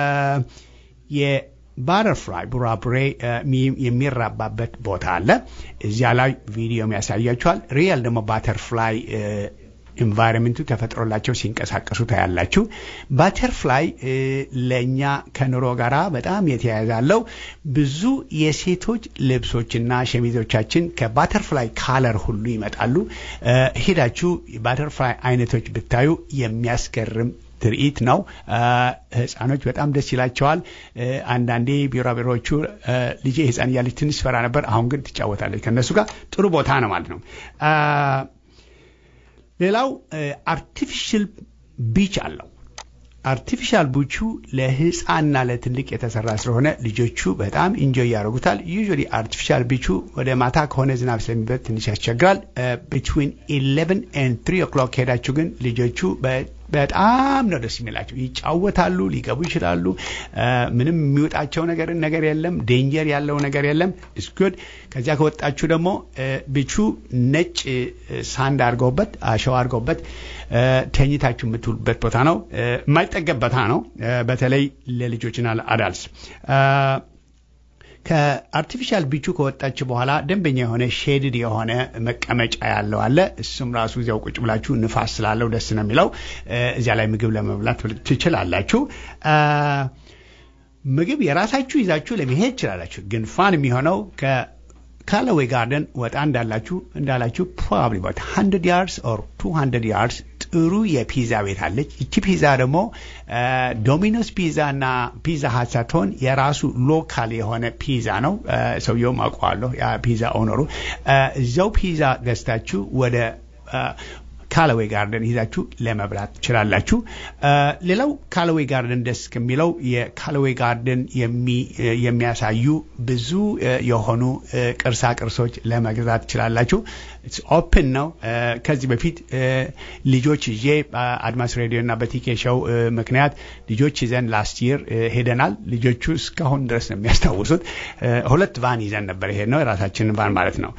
የባተርፍላይ ቡራቡሬ የሚራባበት ቦታ አለ። እዚያ ላይ ቪዲዮም ያሳያችኋል። ሪያል ደግሞ ባተርፍላይ ኢንቫይሮንመንቱ ተፈጥሮላቸው ሲንቀሳቀሱ ታያላችሁ። ባተርፍላይ ለእኛ ከኑሮ ጋር በጣም የተያያዛለው ብዙ የሴቶች ልብሶችና ሸሚዞቻችን ከባተርፍላይ ካለር ሁሉ ይመጣሉ። ሄዳችሁ ባተርፍላይ አይነቶች ብታዩ የሚያስገርም ትርኢት ነው። ህፃኖች በጣም ደስ ይላቸዋል። አንዳንዴ ቢራቢሮዎቹ ልጄ ህፃን እያለች ትንሽ ፈራ ነበር። አሁን ግን ትጫወታለች ከእነሱ ጋር። ጥሩ ቦታ ነው ማለት ነው። ሌላው አርቲፊሻል ቢች አለው። አርቲፊሻል ቢቹ ለህፃንና ለትልቅ የተሰራ ስለሆነ ልጆቹ በጣም ኢንጆይ ያደርጉታል። ዩዥዋሊ አርቲፊሻል ቢቹ ወደ ማታ ከሆነ ዝናብ ስለሚበት ትንሽ ያስቸግራል። ቢትዊን ኢሌቨን ኤንድ ትሪ ኦክሎክ ሄዳችሁ ግን ልጆቹ በጣም ነው ደስ የሚላቸው። ይጫወታሉ፣ ሊገቡ ይችላሉ። ምንም የሚወጣቸው ነገር ነገር የለም። ዴንጀር ያለው ነገር የለም። ኢስ ጉድ። ከዚያ ከወጣችሁ ደግሞ ቢቹ ነጭ ሳንድ አድርገውበት አሸዋ አድርገውበት ተኝታችሁ የምትውሉበት ቦታ ነው። የማይጠገብ ቦታ ነው። በተለይ ለልጆችና ለአዳልስ ከአርቲፊሻል ቢቹ ከወጣች በኋላ ደንበኛ የሆነ ሼድድ የሆነ መቀመጫ ያለው አለ። እሱም ራሱ እዚያው ቁጭ ብላችሁ ንፋስ ስላለው ደስ ነው የሚለው። እዚያ ላይ ምግብ ለመብላት ትችላላችሁ። ምግብ የራሳችሁ ይዛችሁ ለመሄድ ትችላላችሁ። ግን ፋን የሚሆነው ካለዌይ ጋርደን ወጣ እንዳላችሁ እንዳላችሁ ፕሮባብሊ ባት 100 ያርድስ ኦር 200 ያርድስ ጥሩ የፒዛ ቤት አለች። ይቺ ፒዛ ደግሞ ዶሚኖስ ፒዛ እና ፒዛ ሀት ሳትሆን የራሱ ሎካል የሆነ ፒዛ ነው። ሰውየውም አውቀዋለሁ፣ ያ ፒዛ ኦነሩ። እዚያው ፒዛ ገዝታችሁ ወደ ካለዌይ ጋርደን ይዛችሁ ለመብላት ትችላላችሁ። ሌላው ካለዌይ ጋርደን ደስ ከሚለው የካለዌይ ጋርደን የሚያሳዩ ብዙ የሆኑ ቅርሳ ቅርሶች ለመግዛት ትችላላችሁ። ኦፕን ነው። ከዚህ በፊት ልጆች ይዤ በአድማስ ሬዲዮ እና በቲኬ ሾው ምክንያት ልጆች ይዘን ላስት ይር ሄደናል። ልጆቹ እስካሁን ድረስ ነው የሚያስታውሱት። ሁለት ቫን ይዘን ነበር። ይሄድ ነው የራሳችንን ቫን ማለት ነው።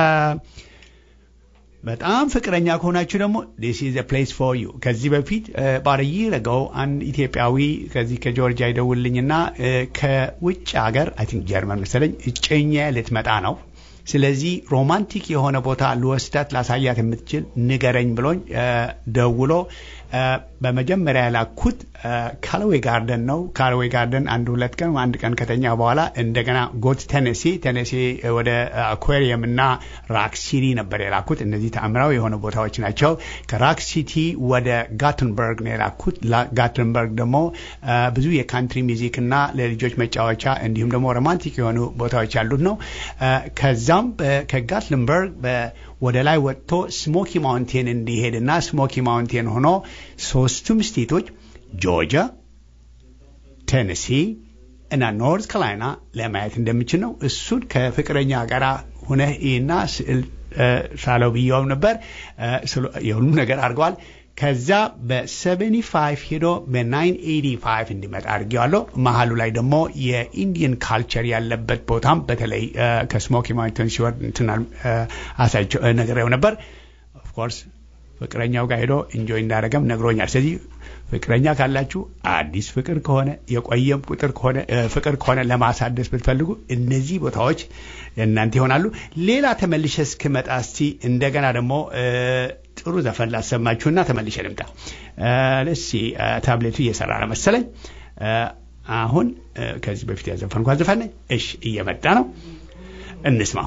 በጣም ፍቅረኛ ከሆናችሁ ደግሞ ዲስ ኢዝ ፕሌስ ፎር ዩ። ከዚህ በፊት ባረይ ረገው አንድ ኢትዮጵያዊ ከዚህ ከጆርጂያ ይደውልኝና ከውጭ ሀገር አይ ቲንክ ጀርመን መሰለኝ እጨኛ ልትመጣ ነው። ስለዚህ ሮማንቲክ የሆነ ቦታ ልወስዳት ላሳያት የምትችል ንገረኝ ብሎኝ ደውሎ በመጀመሪያ ያላኩት ካለዌይ ጋርደን ነው። ካለዌይ ጋርደን አንድ ሁለት ቀን አንድ ቀን ከተኛ በኋላ እንደገና ጎት ቴኔሲ ቴኔሲ ወደ አኳሪየም እና ራክ ሲቲ ነበር የላኩት። እነዚህ ተአምራዊ የሆኑ ቦታዎች ናቸው። ከራክ ሲቲ ወደ ጋትንበርግ ነው የላኩት። ጋትንበርግ ደግሞ ብዙ የካንትሪ ሚዚክ እና ለልጆች መጫወቻ እንዲሁም ደግሞ ሮማንቲክ የሆኑ ቦታዎች ያሉት ነው። ከዛም ከጋትንበርግ ወደ ላይ ወጥቶ ስሞኪ ማውንቴን እንዲሄድና ስሞኪ ማውንቴን ሆኖ ሶስቱም ስቴቶች ጆርጂያ፣ ቴነሲ እና ኖርዝ ካሮላይና ለማየት እንደምችል ነው። እሱን ከፍቅረኛ ጋር ሁነህ እና ስዕል ሳለው ብየው ነበር። የሁሉም ነገር አድርገዋል። ከዛ በ75 ሄዶ በ985 እንዲመጣ አድርጌዋለሁ። መሀሉ ላይ ደግሞ የኢንዲየን ካልቸር ያለበት ቦታም በተለይ ከስሞኪ ማውንተን ሲወርድ እንትናል አሳይቸው ነግሬው ነበር። ኦፍኮርስ ፍቅረኛው ጋር ሄዶ ኢንጆይ እንዳደረገም ነግሮኛል። ስለዚህ ፍቅረኛ ካላችሁ አዲስ ፍቅር ከሆነ የቆየም ቁጥር ከሆነ ፍቅር ከሆነ ለማሳደስ ብትፈልጉ እነዚህ ቦታዎች እናንተ ይሆናሉ። ሌላ ተመልሼ እስክመጣ እስቲ እንደገና ደግሞ ጥሩ ዘፈን ላሰማችሁና ተመልሼ ልምጣ። ለሲ ታብሌቱ እየሰራ ነው መሰለኝ። አሁን ከዚህ በፊት ያዘፈንኳት ዘፈን ነኝ። እሺ እየመጣ ነው፣ እንስማው።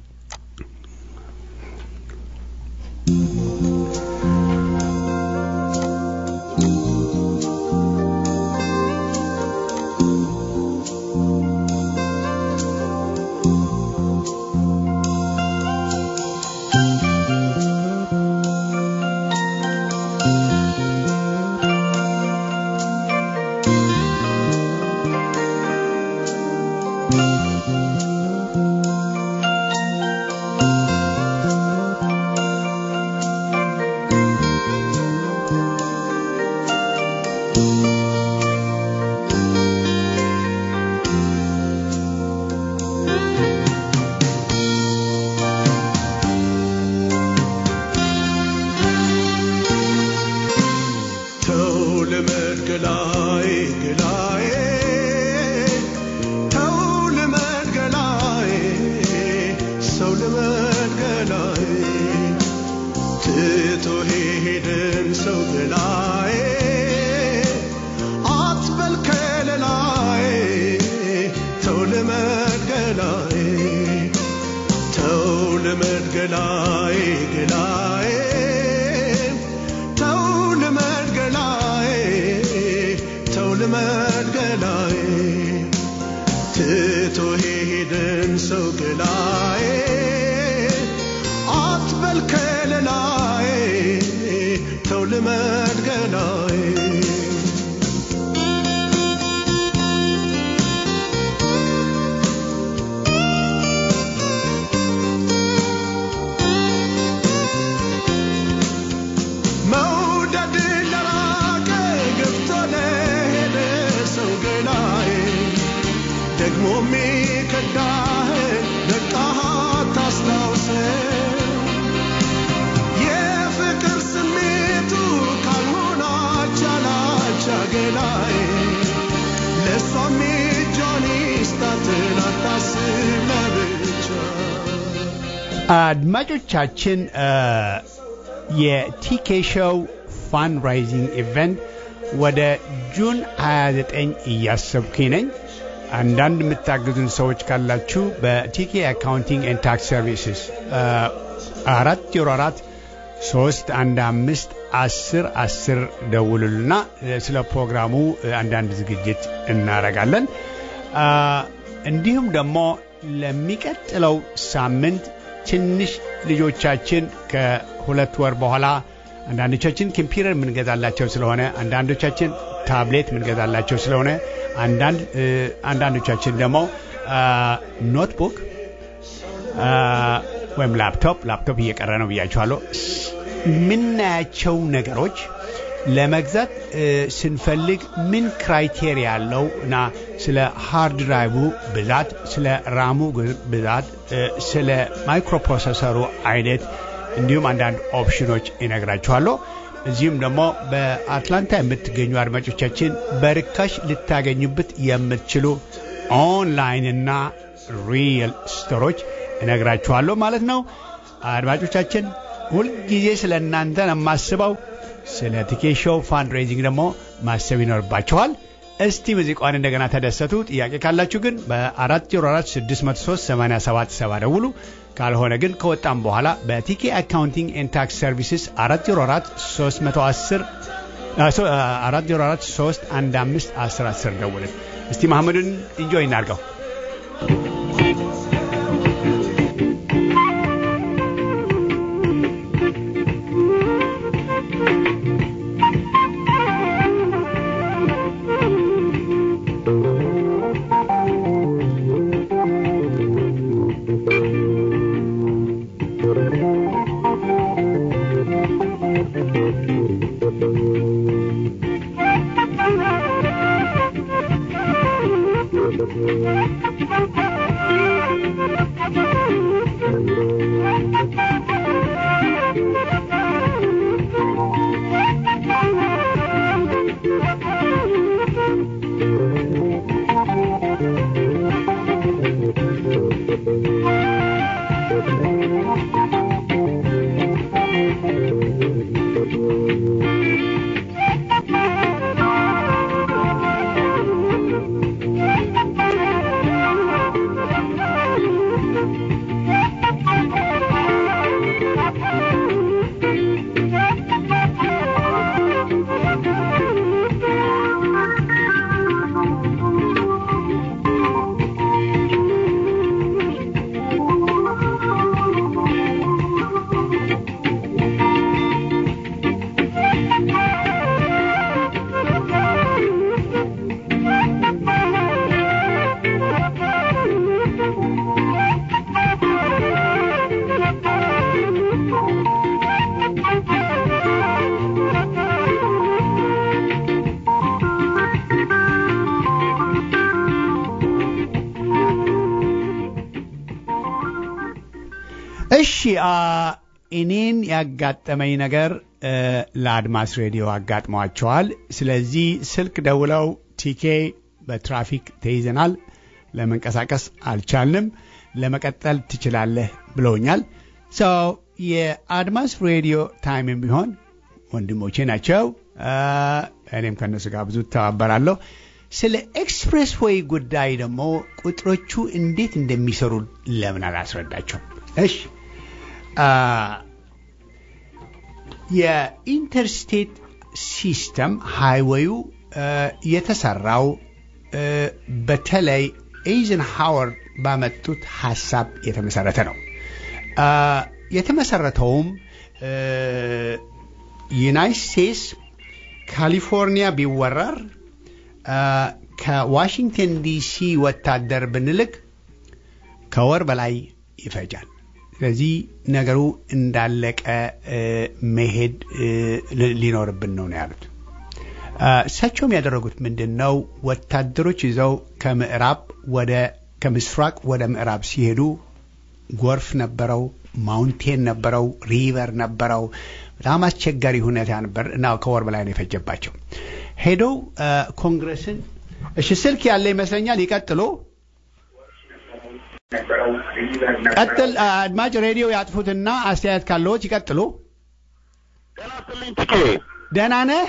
አድማጮቻችን የቲኬ ሾው ፋንራይዚንግ ኢቨንት ወደ ጁን 29 እያሰብኩኝ ነኝ። አንዳንድ የምታግዙን ሰዎች ካላችሁ በቲኬ አካውንቲንግ ኤንድ ታክስ ሰርቪስስ አራት ዜሮ አራት ሶስት አንድ አምስት አስር አስር ደውሉልና ስለ ፕሮግራሙ አንዳንድ ዝግጅት እናደርጋለን። እንዲሁም ደግሞ ለሚቀጥለው ሳምንት ትንሽ ልጆቻችን ከሁለት ወር በኋላ አንዳንዶቻችን ኮምፒውተር የምንገዛላቸው ስለሆነ አንዳንዶቻችን ታብሌት የምንገዛላቸው ስለሆነ አንዳንዶቻችን ደግሞ ኖትቡክ ወይም ላፕቶፕ ላፕቶፕ እየቀረ ነው ብያችኋለሁ። የምናያቸው ነገሮች ለመግዛት ስንፈልግ ምን ክራይቴሪያ ያለው እና ስለ ሃርድ ድራይቡ ብዛት፣ ስለ ራሙ ብዛት፣ ስለ ማይክሮፕሮሰሰሩ አይነት እንዲሁም አንዳንድ ኦፕሽኖች ይነግራችኋለሁ። እዚሁም ደግሞ በአትላንታ የምትገኙ አድማጮቻችን በርካሽ ልታገኙበት የምትችሉ ኦንላይን እና ሪል ስቶሮች እነግራችኋለሁ ማለት ነው። አድማጮቻችን ሁልጊዜ ስለ እናንተ ነው የማስበው። ስለ ቲኬት ሾው ፋንድሬዚንግ ደግሞ ማሰብ ይኖርባችኋል። እስቲ ሙዚቃዋን እንደገና ተደሰቱ። ጥያቄ ካላችሁ ግን በ404 603 8770 ደውሉ። ካልሆነ ግን ከወጣም በኋላ በቲኬ አካውንቲንግ ኤንድ ታክስ ሰርቪስስ 404 310 404 315 1010 ደውልን። እስቲ መሐመዱን ኢንጆይ እናድርገው። Thank you. እሺ አ፣ እኔን ያጋጠመኝ ነገር እ፣ ለአድማስ ሬዲዮ አጋጥሟቸዋል። ስለዚህ ስልክ ደውለው ቲኬ በትራፊክ ተይዘናል፣ ለመንቀሳቀስ አልቻልንም፣ ለመቀጠል ትችላለህ ብለውኛል። ሰው የአድማስ ሬዲዮ ታይምም ቢሆን ወንድሞቼ ናቸው። አ፣ እኔም ከእነሱ ጋር ብዙ ተባበራለሁ። ስለ ኤክስፕሬስ ዌይ ጉዳይ ደግሞ ቁጥሮቹ እንዴት እንደሚሰሩ ለምን አላስረዳቸው? እሺ አ፣ የኢንተርስቴት ሲስተም ሃይዌዩ አ፣ የተሰራው አ፣ በተለይ ኤይዘንሃወር ባመጡት ሀሳብ የተመሰረተ ነው። አ፣ የተመሰረተውም አ፣ ዩናይትድ ስቴትስ ካሊፎርኒያ ቢወረር አ፣ ከዋሽንግተን ዲሲ ወታደር ብንልክ ከወር በላይ ይፈጃል። ስለዚህ ነገሩ እንዳለቀ እ፣ መሄድ እ፣ ሊ- ሊኖርብን ነው ነው ያሉት። አ፣ እሳቸውም ያደረጉት ምንድን ነው? ወታደሮች ይዘው ከምዕራብ ወደ ከምስራቅ ወደ ምዕራብ ሲሄዱ ጎርፍ ነበረው፣ ማውንቴን ነበረው፣ ሪቨር ነበረው። በጣም አስቸጋሪ ሁኔታ ነበር እና ከወር በላይ ነው የፈጀባቸው። ሄደው አ፣ ኮንግረስን እሺ፣ ስልክ ያለ ይመስለኛል። ይቀጥሉ። ቀጥል። አ፣ አድማጭ ሬዲዮ ያጥፉትና አስተያየት ካለዎት ይቀጥሉ። ጤና ይስጥልኝ ትኬ ደህና ነህ?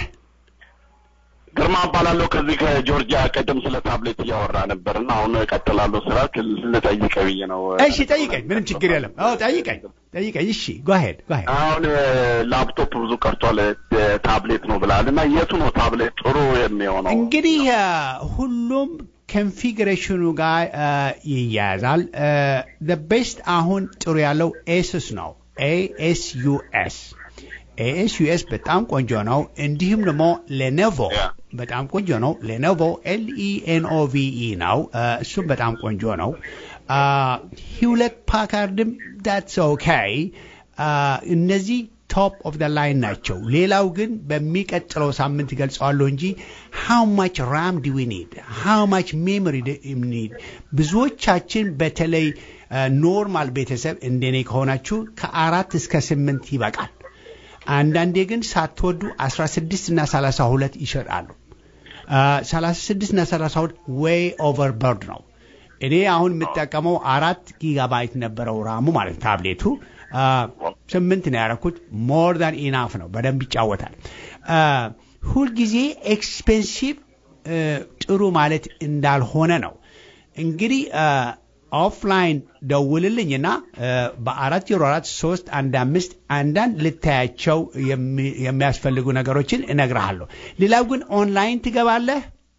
ግርማ እባላለሁ ከዚህ ከጆርጂያ ቅድም ስለ ታብሌት እያወራ ነበር እና አሁን እቀጥላለሁ ስራ ልጠይቀ ብዬ ነው እሺ ጠይቀኝ። ምንም ችግር የለም። አዎ ጠይቀኝ፣ ጠይቀኝ። እሺ ጓሄድ ጓሄድ። አሁን ላፕቶፕ ብዙ ቀርቷል እ፣ ታብሌት ነው ብላል እና የቱ ነው ታብሌት ጥሩ የሚሆነው እንግዲህ አ፣ ሁሉም ኮንፊግሬሽኑ ጋር አ፣ ይያያዛል። ቤስት አሁን ጥሩ ያለው ኤስስ ነው። ኤኤስዩኤስ ኤኤስዩኤስ በጣም ቆንጆ ነው። እንዲሁም ደግሞ ሌኖቮ Yeah. በጣም ቆንጆ ነው። ሌኖቮ ኤልኢኤንኦቪኢ ነው። አ፣ እሱም በጣም ቆንጆ ነው። ሂውለት ፓካርድም ዳትስ ኦኬ። እነዚህ ቶፕ ኦፍ ደ ላይን ናቸው። ሌላው ግን በሚቀጥለው ሳምንት ገልጸዋለሁ እንጂ ሃው ማች ራም ዲ ዊ ኒድ ሃው ማች ሜሞሪ ኒድ ብዙዎቻችን በተለይ ኖርማል ቤተሰብ እንደኔ ከሆናችሁ ከአራት እስከ ስምንት ይበቃል። አንዳንዴ ግን ሳትወዱ 16 እና 32 ይሸጣሉ። አ፣ 36 እና 32 ዌይ ኦቨር በርድ ነው። እኔ አሁን የምጠቀመው አራት ጊጋባይት ነበረው ራሙ ማለት ታብሌቱ አ፣ ስምንት ነው ያደረኩት። ሞር ዳን ኢናፍ ነው። በደንብ ይጫወታል። አ፣ ሁልጊዜ ኤክስፔንሲቭ እ፣ ጥሩ ማለት እንዳልሆነ ነው። እንግዲህ አ፣ ኦፍላይን ደውልልኝና እ፣ በአራት ዜሮ አራት ሶስት አንድ አምስት አንዳንድ ልታያቸው የሚ- የሚያስፈልጉ ነገሮችን እነግርሃለሁ። ሌላው ግን ኦንላይን ትገባለህ።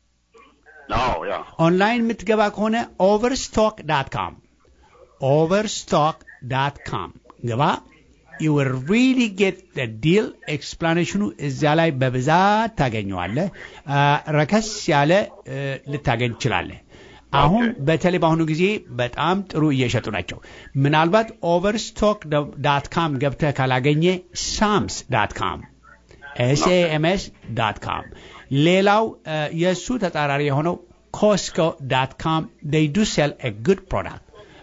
አዎ ያ ኦንላይን የምትገባ ከሆነ ኦቨርስቶክ ዳት ካም ኦቨርስቶክ ዳት ካም ግባ። ዩ ዊል ሪሊ ጌት ዲል ኤክስፕላኔሽኑ እዚያ ላይ በብዛት ታገኘዋለህ። አ፣ ረከስ ያለ እ፣ ልታገኝ ትችላለህ። አሁን በተለይ በአሁኑ ጊዜ በጣም ጥሩ እየሸጡ ናቸው። ምናልባት ኦቨርስቶክ ዳት ካም ገብተህ ካላገኘ ሳምስ ዳት ካም ኤስኤኤምኤስ ዳት ካም ሌላው እ፣ የእሱ ተጻራሪ የሆነው ኮስኮ ዳት ካም ዴይ ዱ ሴል ኤ ጉድ ፕሮዳክት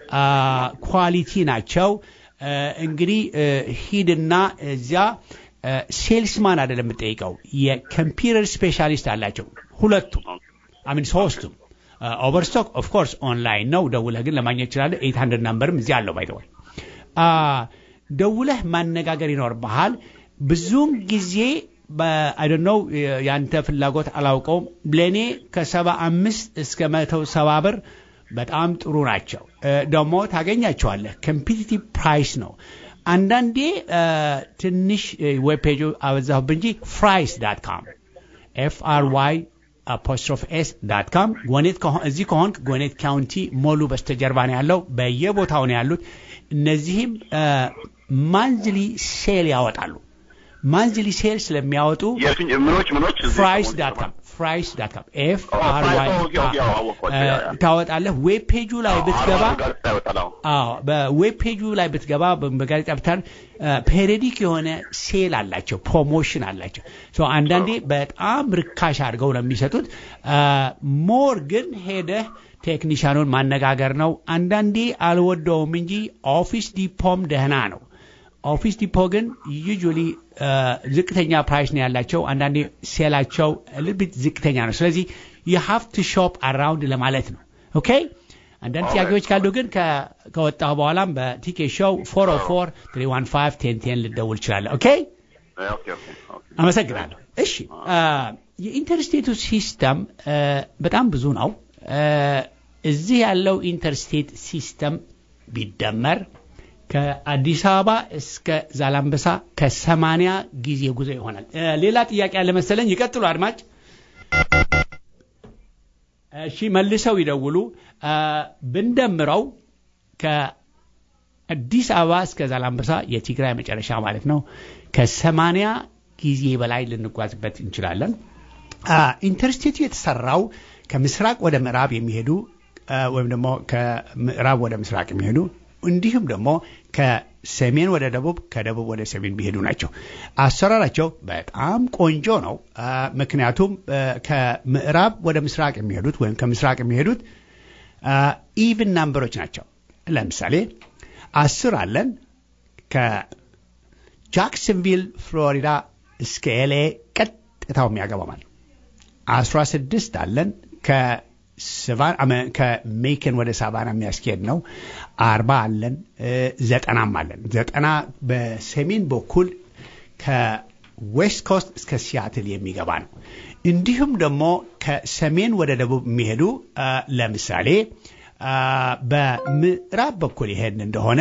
ኳሊቲ ናቸው። እ፣ እንግዲህ እ፣ ሂድና እዚያ ሴልስማን አይደለም የምጠይቀው የኮምፒውተር ስፔሻሊስት አላቸው ሁለቱም አሚን ሶስቱም ኦቨርስቶክ ኦፍ ኮርስ ኦንላይን ነው ደውለህ ግን ለማግኘት ይችላለህ ኤት ሀንድርድ ናምበርም እዚያ አለው ባይተወይ ደውለህ ማነጋገር ይኖርብሃል ብዙውን ጊዜ አይደነው ያንተ ፍላጎት አላውቀውም ለእኔ ከሰባ አምስት እስከ መቶ ሰባ ብር በጣም ጥሩ ናቸው እ፣ ደግሞ ታገኛቸዋለህ ኮምፒቲቲቭ ፕራይስ ነው አንዳንዴ እ፣ ትንሽ ዌብ ፔጁ አበዛሁብ እንጂ ፍራይስ ዳት ካም ኤፍ አር ዋይ አፖስትሮፍ ኤስ ዳት ካም ጎኔት ከሆ- እዚህ ከሆንክ ጎኔት ካውንቲ ሞሉ በስተጀርባ ነው ያለው በየቦታው ነው ያሉት እነዚህም ማንዝሊ ሴል ያወጣሉ ማንዝሊ ሴል ስለሚያወጡ የፊኝ ምኖች ምኖች እዚህ ፍራይስ ሰሞኑን ዳት ካም ፍራይስ ዳት ካም ኤፍ ኦ፣ አር ፍራይስ፣ ዋይ ኦ፣ ኦኬ፣ ኦኬ፣ አዎ፣ አወቅኳቸው፣ ያ፣ ያ። ታወጣለህ። ዌብ ፔጁ ላይ ብትገባ አርባ ጋዜጣ ይወጣል። አዎ። አዎ በዌብ ፔጁ ላይ ብትገባ በ- በጋዜጣ ብታር ፔሪዲክ የሆነ ሴል አላቸው፣ ፕሮሞሽን አላቸው። ሶ አንዳንዴ በጣም ርካሽ አድርገው ነው የሚሰጡት። ሞር ግን ሄደህ ቴክኒሻኑን ማነጋገር ነው። አንዳንዴ አልወደውም እንጂ ኦፊስ ዲፖም ደህና ነው። ኦፊስ ዲፖ ግን ዩጁሊ ዝቅተኛ ፕራይስ ነው ያላቸው። አንዳንዴ ሴላቸው ልብት ዝቅተኛ ነው። ስለዚህ የሀፍ ቱ ሾፕ አራውንድ ለማለት ነው። ኦኬ አንዳንድ ጥያቄዎች ካሉ ግን ከ- ከወጣሁ በኋላም በቲኬ ሾው ፎር ኦ ፎር ትሪ ዋን ፋይቭ ቴን ቴን ልደውል እችላለሁ። ኦኬ ኦኬ፣ ኦኬ፣ ኦኬ። አመሰግናለሁ። እሺ አ፣ የኢንተርስቴቱ ሲስተም አ፣ በጣም ብዙ ነው። አ፣ እዚህ ያለው ኢንተርስቴት ሲስተም ቢደመር ከአዲስ አበባ እስከ ዛላምበሳ ከሰማንያ ጊዜ ጉዞ ይሆናል። አ፣ ሌላ ጥያቄ ያለ መሰለኝ። ይቀጥሉ አድማጭ። እሺ መልሰው ይደውሉ። አ፣ ብንደምረው ከአዲስ አበባ እስከ ዛላምበሳ የትግራይ መጨረሻ ማለት ነው ከሰማንያ ጊዜ በላይ ልንጓዝበት እንችላለን። አ፣ ኢንተርስቴቱ የተሰራው ከምስራቅ ወደ ምዕራብ የሚሄዱ አ፣ ወይም ደግሞ ከምዕራብ ወደ ምስራቅ የሚሄዱ እንዲሁም ደግሞ ከሰሜን ወደ ደቡብ ከደቡብ ወደ ሰሜን የሚሄዱ ናቸው። አሰራራቸው በጣም ቆንጆ ነው። አ፣ ምክንያቱም አ፣ ከምዕራብ ወደ ምስራቅ የሚሄዱት ወይም ከምስራቅ የሚሄዱት ኢቭን ናምበሮች ናቸው። ለምሳሌ አስር አለን ከጃክሰንቪል ፍሎሪዳ እስከ ኤልኤ ቀጥታው የሚያገባው ማለት ነው። አስራ ስድስት አለን ከሰቫን አመ- ከሜክን ወደ ሳቫና የሚያስኬድ ነው። አርባ አለን እ፣ ዘጠናም አለን። ዘጠና በሰሜን በኩል ከዌስት ኮስት እስከ ሲያትል የሚገባ ነው። እንዲሁም ደግሞ ከሰሜን ወደ ደቡብ የሚሄዱ አ፣ ለምሳሌ አ፣ በምዕራብ በኩል ይሄድ እንደሆነ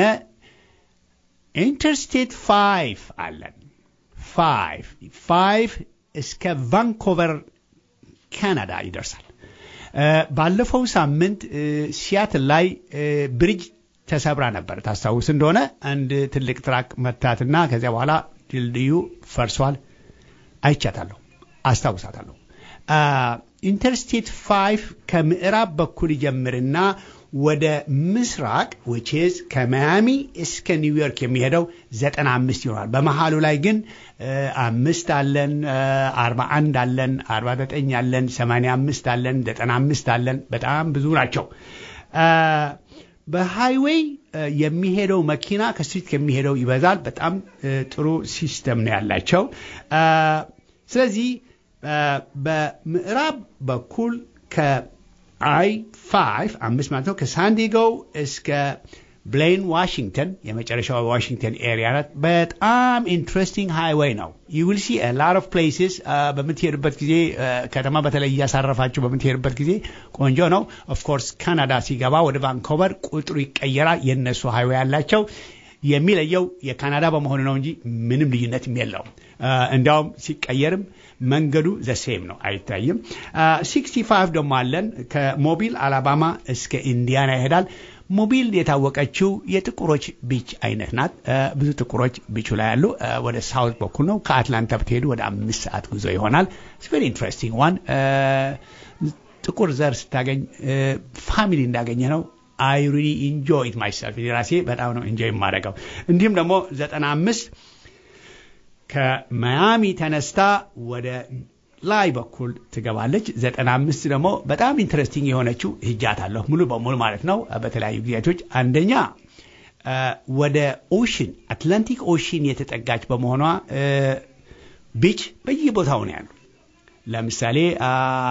ኢንተርስቴት ፋይቭ አለን። ፋይቭ ፋይቭ እስከ ቫንኮቨር ካናዳ ይደርሳል። እ፣ ባለፈው ሳምንት እ፣ ሲያትል ላይ እ፣ ብሪጅ ተሰብራ ነበር። ታስታውስ እንደሆነ አንድ ትልቅ ትራክ መታትና ከዚያ በኋላ ድልድዩ ፈርሷል። አይቻታለሁ፣ አስታውሳታለሁ። አ፣ ኢንተርስቴት ፋይቭ ከምዕራብ በኩል ይጀምርና ወደ ምስራቅ ዊችዝ ከማያሚ እስከ ኒውዮርክ የሚሄደው ዘጠና አምስት ይሆናል። በመሀሉ ላይ ግን እ፣ አምስት አለን፣ አርባ አንድ አለን፣ አርባ ዘጠኝ አለን፣ ሰማንያ አምስት አለን፣ ዘጠና አምስት አለን። በጣም ብዙ ናቸው። አ፣ በሃይዌይ እ፣ የሚሄደው መኪና ከስትሪት ከሚሄደው ይበዛል። በጣም እ፣ ጥሩ ሲስተም ነው ያላቸው። አ፣ ስለዚህ አ፣ በምዕራብ በኩል ከአይ ፋይቭ አምስት ማለት ነው ከሳንዲጎ እስከ ብሌን ዋሽንግተን የመጨረሻው ዋሽንግተን ኤሪያ ናት። በጣም ኢንትረስቲንግ ሃይዌይ ነው። ዩ ዊል ሲ ላር ኦፍ ፕሌስስ በምትሄዱበት ጊዜ አ፣ ከተማ በተለይ እያሳረፋችሁ በምትሄዱበት ጊዜ ቆንጆ ነው። ኦፍኮርስ ካናዳ ሲገባ ወደ ቫንኮቨር ቁጥሩ ይቀየራል። የእነሱ ሃይዌይ ያላቸው የሚለየው የካናዳ በመሆኑ ነው እንጂ ምንም ልዩነትም የለውም። አ፣ እንዲያውም ሲቀየርም መንገዱ ዘሴም ነው፣ አይታይም። ሲክስቲ ፋይቭ ደግሞ አለን ከሞቢል አላባማ እስከ ኢንዲያና ይሄዳል። ሞቢል የታወቀችው የጥቁሮች ቢች አይነት ናት። አ፣ ብዙ ጥቁሮች ቢቹ ላይ ያሉ አ፣ ወደ ሳውት በኩል ነው። ከአትላንታ ብትሄዱ ወደ አምስት ሰዓት ጉዞ ይሆናል። ቨሪ ኢንትረስቲንግ ዋን ጥቁር ዘር ስታገኝ ፋሚሊ እንዳገኘ ነው። አይ ሪሊ ኢንጆይ ኢት ማይሰልፍ ራሴ በጣም ነው ኢንጆይ የማደርገው። እንዲሁም ደግሞ ዘጠና አምስት ከማያሚ ተነስታ ወደ ላይ በኩል ትገባለች። ዘጠና አምስት ደግሞ በጣም ኢንትረስቲንግ የሆነችው ሂጃታለሁ ሙሉ በሙሉ ማለት ነው። በተለያዩ ጊዜያቶች አንደኛ አ፣ ወደ ኦሽን አትላንቲክ ኦሽን የተጠጋች በመሆኗ አ፣ ቢች በየቦታው ነው ያሉ። ለምሳሌ አ፣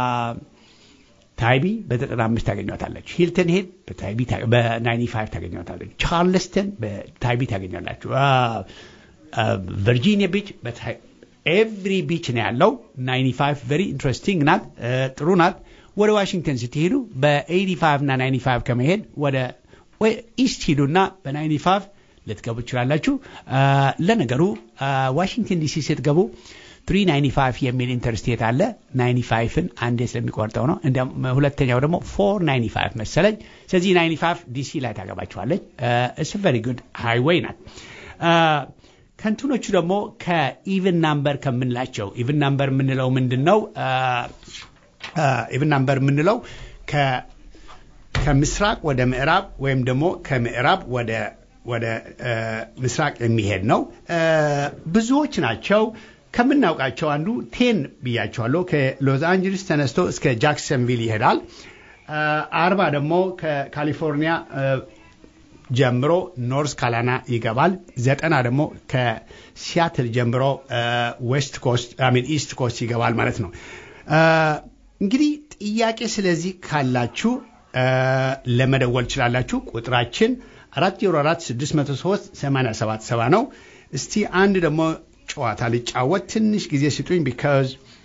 ታይቢ በዘጠና አምስት ታገኟታለች። ሂልተን ሄድ በታይቢ ታ- በናይንቲ ፋይቭ ታገኟታለች። ቻርልስተን በታይቢ ታገኛላችሁ። አ፣ አ፣ ቨርጂኒያ ቢች ኤቭሪ ቢች ነው ያለው። ናይንቲ ፋይቭ ቨሪ ኢንትረስቲንግ ናት፣ አ፣ ጥሩ ናት። ወደ ዋሽንግተን ስትሄዱ በኤይቲ ፋይቭ እና ናይንቲ ፋይቭ ከመሄድ ወደ ወይ ኢስት ሂዱና በናይንቲ ፋይቭ ልትገቡ ትችላላችሁ። አ፣ ለነገሩ አ፣ ዋሽንግተን ዲሲ ስትገቡ 395 የሚል ኢንተርስቴት አለ። 95ን አንዴ ስለሚቆርጠው ነው። እንዲያውም ሁለተኛው ደግሞ 495 መሰለኝ። ስለዚህ 95 ዲሲ ላይ ታገባችኋለች። እስ ቨሪ ጉድ ሃይዌይ ናት። አ፣ ከእንትኖቹ ደግሞ ከኢቭን ናምበር ከምንላቸው ኢቭን ናምበር የምንለው ምንድን ነው? ኢቭን ናምበር የምንለው ከ- ከምስራቅ ወደ ምዕራብ ወይም ደግሞ ከምዕራብ ወደ ወደ እ፣ ምስራቅ የሚሄድ ነው። እ፣ ብዙዎች ናቸው። ከምናውቃቸው አንዱ ቴን ብያቸዋለሁ። ከሎስ አንጀለስ ተነስቶ እስከ ጃክሰንቪል ይሄዳል። እ፣ አርባ ደግሞ ከካሊፎርኒያ እ፣ ጀምሮ ኖርዝ ካላና ይገባል። ዘጠና ደግሞ ከሲያትል ጀምሮ ዌስት ኮስት ሚን ኢስት ኮስት ይገባል ማለት ነው። እ፣ እንግዲህ ጥያቄ ስለዚህ ካላችሁ እ፣ ለመደወል ትችላላችሁ። ቁጥራችን አራት ዜሮ አራት ስድስት መቶ ሶስት ሰማንያ ሰባት ሰባ ነው። እስቲ አንድ ደግሞ ጨዋታ ልጫወት። ትንሽ ጊዜ ስጡኝ ቢካዝ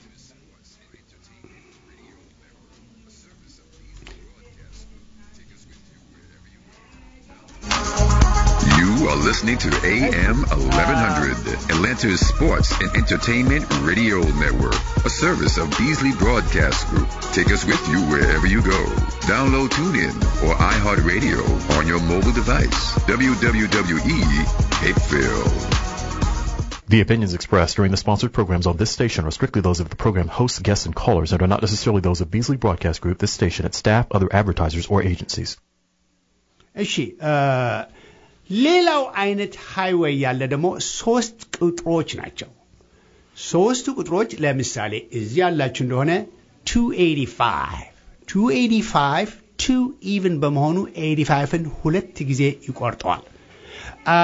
You are listening to AM 1100, Atlanta's sports and entertainment radio network, a service of Beasley Broadcast Group. Take us with you wherever you go. Download TuneIn or iHeartRadio on your mobile device. WWE Cape Phil. The opinions expressed during the sponsored programs on this station are strictly those of the program hosts, guests, and callers and are not necessarily those of Beasley Broadcast Group, this station, its staff, other advertisers, or agencies. እሺ እ፣ ሌላው አይነት ሃይዌይ ያለ ደግሞ ሶስት ቁጥሮች ናቸው። ሶስቱ ቁጥሮች ለምሳሌ እዚህ ያላችሁ እንደሆነ 285 285 ቱ ኢቭን በመሆኑ 85ን ሁለት ጊዜ ይቆርጠዋል። አ፣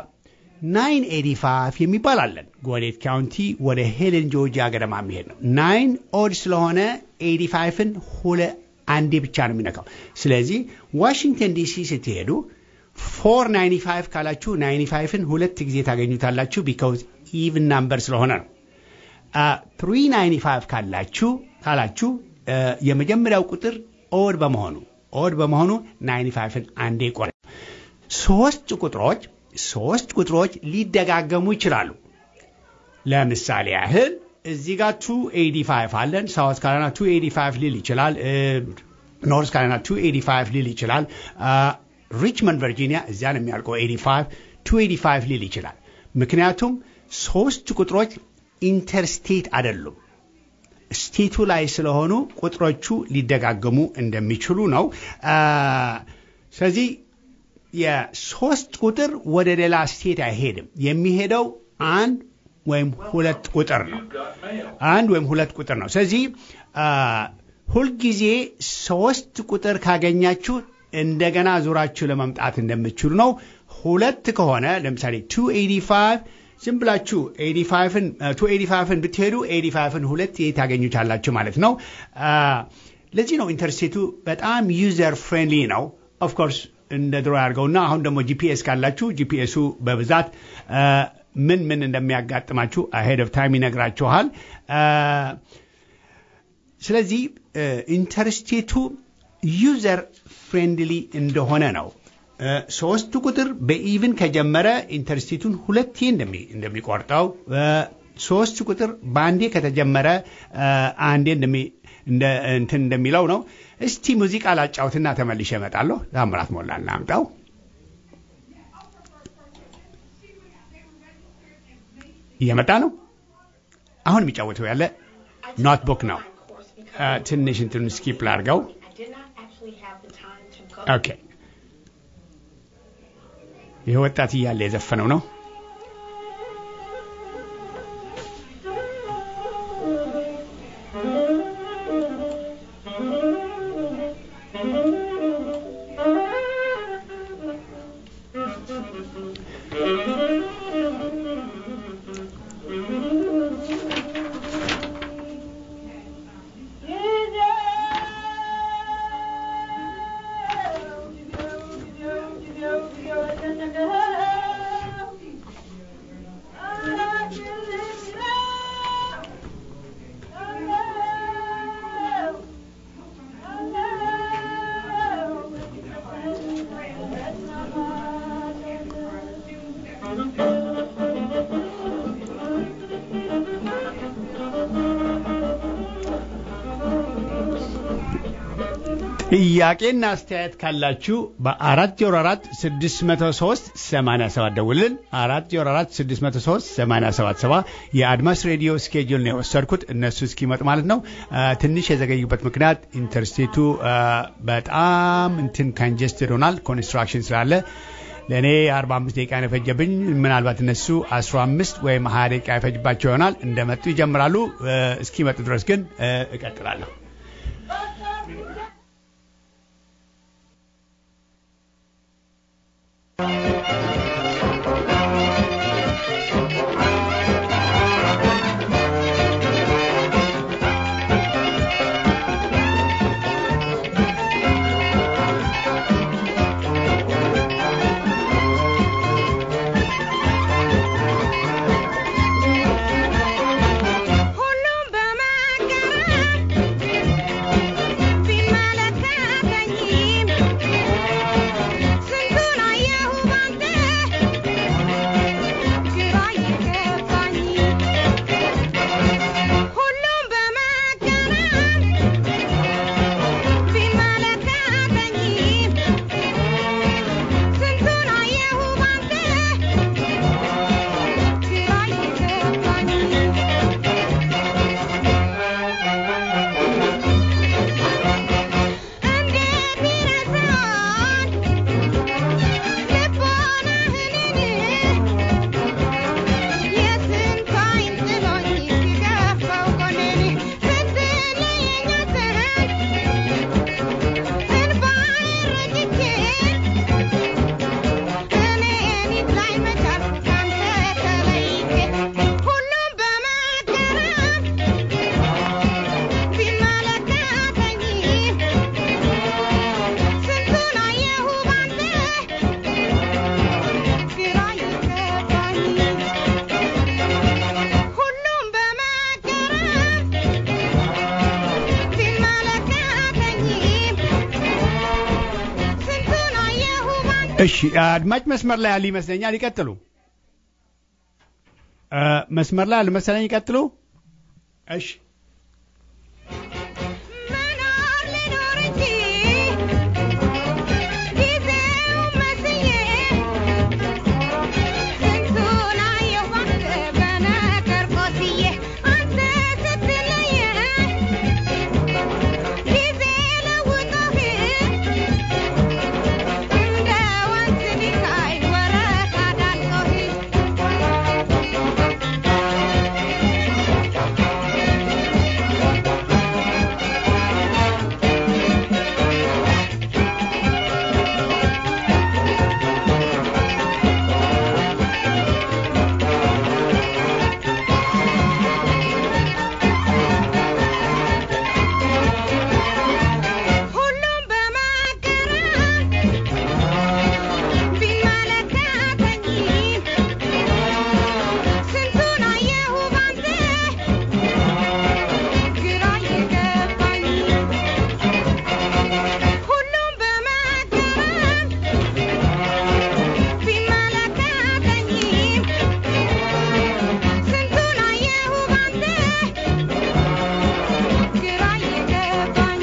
985 የሚባል አለን ጎኔት ካውንቲ ወደ ሄለን ጆርጂያ ገደማ የሚሄድ ነው። ናይን ኦድ ስለሆነ 85ን ሁለ አንዴ ብቻ ነው የሚነካው። ስለዚህ ዋሽንግተን ዲሲ ስትሄዱ 495 ካላችሁ 95ን ሁለት ጊዜ ታገኙታላችሁ ቢካውዝ ኢቭን ናምበር ስለሆነ ነው። አ፣ 395 ካላችሁ ካላችሁ እ፣ የመጀመሪያው ቁጥር ኦድ በመሆኑ ኦድ በመሆኑ 95ን አንዴ ቆረ ሶስት ቁጥሮች ሶስት ቁጥሮች ሊደጋገሙ ይችላሉ። ለምሳሌ ያህል እዚህ ጋር 285 አለን። ሳውት ካሮላይና 285 ሊል ይችላል። ኖርዝ ካሮላይና 285 ሊል ይችላል። ሪችመንድ ቨርጂኒያ እዚያ ነው የሚያልቀው 85 285 ሊል ይችላል። ምክንያቱም ሶስት ቁጥሮች ኢንተርስቴት አይደሉም። ስቴቱ ላይ ስለሆኑ ቁጥሮቹ ሊደጋገሙ እንደሚችሉ ነው። አ፣ ስለዚህ የሶስት ቁጥር ወደ ሌላ ስቴት አይሄድም። የሚሄደው አንድ ወይም ሁለት ቁጥር ነው። አንድ ወይም ሁለት ቁጥር ነው። ስለዚህ አ፣ ሁልጊዜ ሶስት ቁጥር ካገኛችሁ እንደገና ዙራችሁ ለመምጣት እንደምትችሉ ነው። ሁለት ከሆነ ለምሳሌ 285 ዝም ብላችሁ 85ን 285ን ብትሄዱ 85ን ሁለት ታገኙታላችሁ ማለት ነው። አ፣ ለዚህ ነው ኢንተርስቴቱ በጣም ዩዘር ፍሬንድሊ ነው። ኦፍኮርስ እንደ ድሮ ያድርገውና አሁን ደግሞ ጂፒኤስ ካላችሁ ጂፒኤሱ በብዛት አ፣ ምን ምን እንደሚያጋጥማችሁ አሄድ ኦፍ ታይም ይነግራችኋል። አ፣ ስለዚህ ኢንተርስቴቱ ዩዘር ፍሬንድሊ እንደሆነ ነው። እ፣ ሶስቱ ቁጥር በኢቭን ከጀመረ ኢንተርስቴቱን ሁለቴ እንደሚ- እንደሚቆርጠው እ፣ ሶስት ቁጥር በአንዴ ከተጀመረ እ፣ አንዴ እንደሚ- እንደ እንትን እንደሚለው ነው። እስቲ ሙዚቃ ላጫውትና ተመልሼ እመጣለሁ። ታምራት ሞላ እናምጣው። እየመጣ ነው። አሁን የሚጫወተው ያለ ኖትቡክ ነው። እ፣ ትንሽ እንትን ስኪፕ ላድርገው። ኦኬ ይህ ወጣት እያለ የዘፈነው ነው። ጥያቄና አስተያየት ካላችሁ በአራት ዜሮ አራት ስድስት መቶ ሶስት ሰማንያ ሰባት ደውልን። አራት ዜሮ አራት ስድስት መቶ ሶስት ሰማንያ ሰባት ሰባ የአድማስ ሬዲዮ ስኬጁል ነው የወሰድኩት እነሱ እስኪመጡ ማለት ነው። አ፣ ትንሽ የዘገዩበት ምክንያት ኢንተርስቴቱ አ፣ በጣም እንትን ካንጀስትድ ሆናል ኮንስትራክሽን ስላለ ለእኔ 45 ደቂቃ ነው የፈጀብኝ። ምናልባት እነሱ 15 ወይም 20 ደቂቃ ይፈጅባቸው ይሆናል። እንደመጡ ይጀምራሉ። አ፣ እስኪመጡ ድረስ ግን አ፣ እቀጥላለሁ። ሁሉም በማገራም ቢመለከተኝም ስንቱን አየሁ ባንተ ግራ ይገባኝ ሁሉም በማገራም ቢመለከተኝም ስንቱን አየሁ ባንተ ግራ ይገባኝ እንዴት ይረሳል ልቦናህን የስንት አይን ጥሎኝ ሲገፋው ጎኔን ስትለየኝ አንተን እንባዬን ረጭቼ እኔን ይጥላኝ መቻልኩ ካንተ ተለይቼ ሁሉም በመገረም ቢመለከተኝም ስንቱን አየሁ ባንተ ግራ ይገባኝ ሁሉም በመገረም ቢመለከተኝም ስንቱን አየሁ ባንተ እሺ አድማጭ መስመር ላይ ያሉ ይመስለኛል። ይቀጥሉ። አ፣ መስመር ላይ ያሉ መሰለኝ። ይቀጥሉ። እሺ መኖር ልኖር እንጂ ጊዜው መስዬ ስንቱን አየሁ ባንተ በነገር ቆስዬ አንተ ስትለየኝ ጊዜ ለውጦህ እንደ ወንዝ ቢታይ ወረታ ዳልጦህ ሁሉም በማገራም ቢመለከተኝም ስንቱን አየሁ ባንተ ግራ የገባኝ ሁሉም በማገራም ቢመለከተኝም ስንቱን አየሁ ባንተ ግራ የገባኝ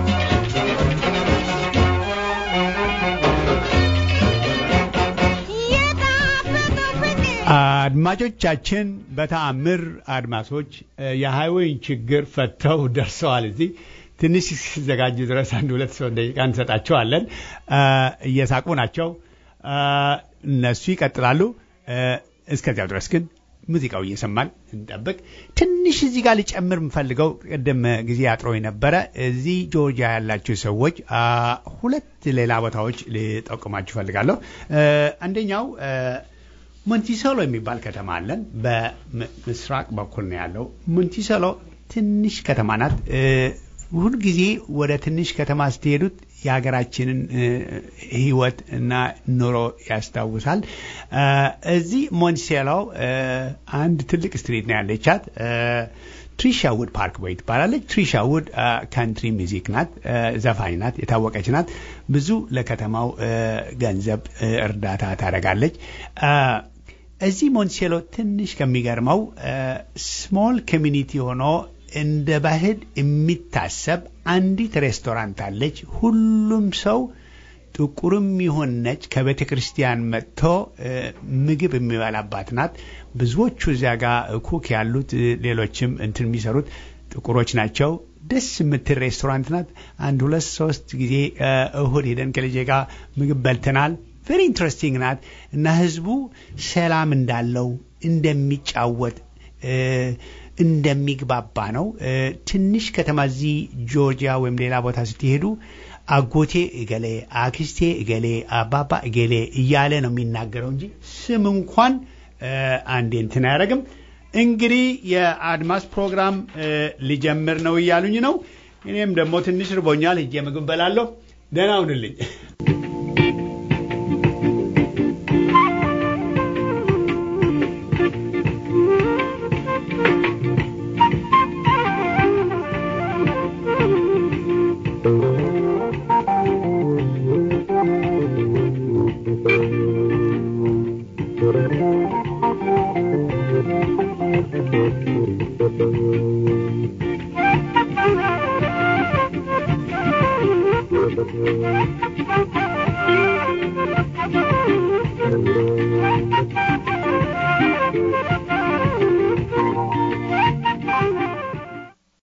የጣፈጠው ፍቅር አድማጮቻችን በተአምር አድማሶች እ፣ የሃይዌይን ችግር ፈተው ደርሰዋል። እዚህ ትንሽ ሲዘጋጁ ድረስ አንድ ሁለት ሰው ደቂቃ እንሰጣቸዋለን። እ፣ እየሳቁ ናቸው። እ፣ እነሱ ይቀጥላሉ። እ፣ እስከዚያው ድረስ ግን ሙዚቃው እየሰማን እንጠብቅ። ትንሽ እዚህ ጋር ሊጨምር የምፈልገው ቅድም ጊዜ አጥሮ የነበረ እዚህ ጆርጂያ ያላችሁ ሰዎች አ፣ ሁለት ሌላ ቦታዎች ልጠቁማችሁ እፈልጋለሁ። እ፣ አንደኛው እ፣ ሞንቲሶሎ የሚባል ከተማ አለን። በምስራቅ በኩል ነው ያለው። ሞንቲሶሎ ትንሽ ከተማ ናት። እ፣ ሁልጊዜ ወደ ትንሽ ከተማ ስትሄዱት የሀገራችንን እ፣ ሕይወት እና ኑሮ ያስታውሳል። እ፣ እዚህ ሞንቲሶሎ እ፣ አንድ ትልቅ ስትሪት ነው ያለቻት። እ፣ ትሪሻ ውድ ፓርክ ቦይ ትባላለች። ትሪሻ ውድ ካንትሪ ሚዚክ ናት፣ እ፣ ዘፋኝ ናት፣ የታወቀች ናት። ብዙ ለከተማው እ፣ ገንዘብ እ፣ እርዳታ ታደርጋለች። እ፣ እዚህ ሞንቲሴሎ ትንሽ ከሚገርመው ስሞል ኮሚኒቲ ሆኖ እንደ ባህል የሚታሰብ አንዲት ሬስቶራንት አለች። ሁሉም ሰው ጥቁርም ይሁን ነጭ ከቤተ ክርስቲያን መጥቶ እ፣ ምግብ የሚበላባት ናት። ብዙዎቹ እዚያ ጋር ኩክ ያሉት እ፣ ሌሎችም እንትን የሚሰሩት ጥቁሮች ናቸው። ደስ የምትል ሬስቶራንት ናት። አንድ ሁለት ሶስት ጊዜ እ፣ እሁድ ሄደን ከልጄ ጋር ምግብ በልተናል። ቬሪ ኢንትረስቲንግ ናት እና ህዝቡ ሰላም እንዳለው እንደሚጫወት እ፣ እንደሚግባባ ነው። እ፣ ትንሽ ከተማ እዚህ ጆርጂያ ወይም ሌላ ቦታ ስትሄዱ አጎቴ እገሌ፣ አክስቴ እገሌ፣ አባባ እገሌ እያለ ነው የሚናገረው እንጂ ስም እንኳን እ፣ አንዴ እንትን አያደርግም። እንግዲህ የአድማስ ፕሮግራም እ፣ ሊጀምር ነው እያሉኝ ነው። እኔም ደግሞ ትንሽ ርቦኛል፣ ሄጄ ምግብ በላለሁ። ደህና ሁንልኝ። Thank you.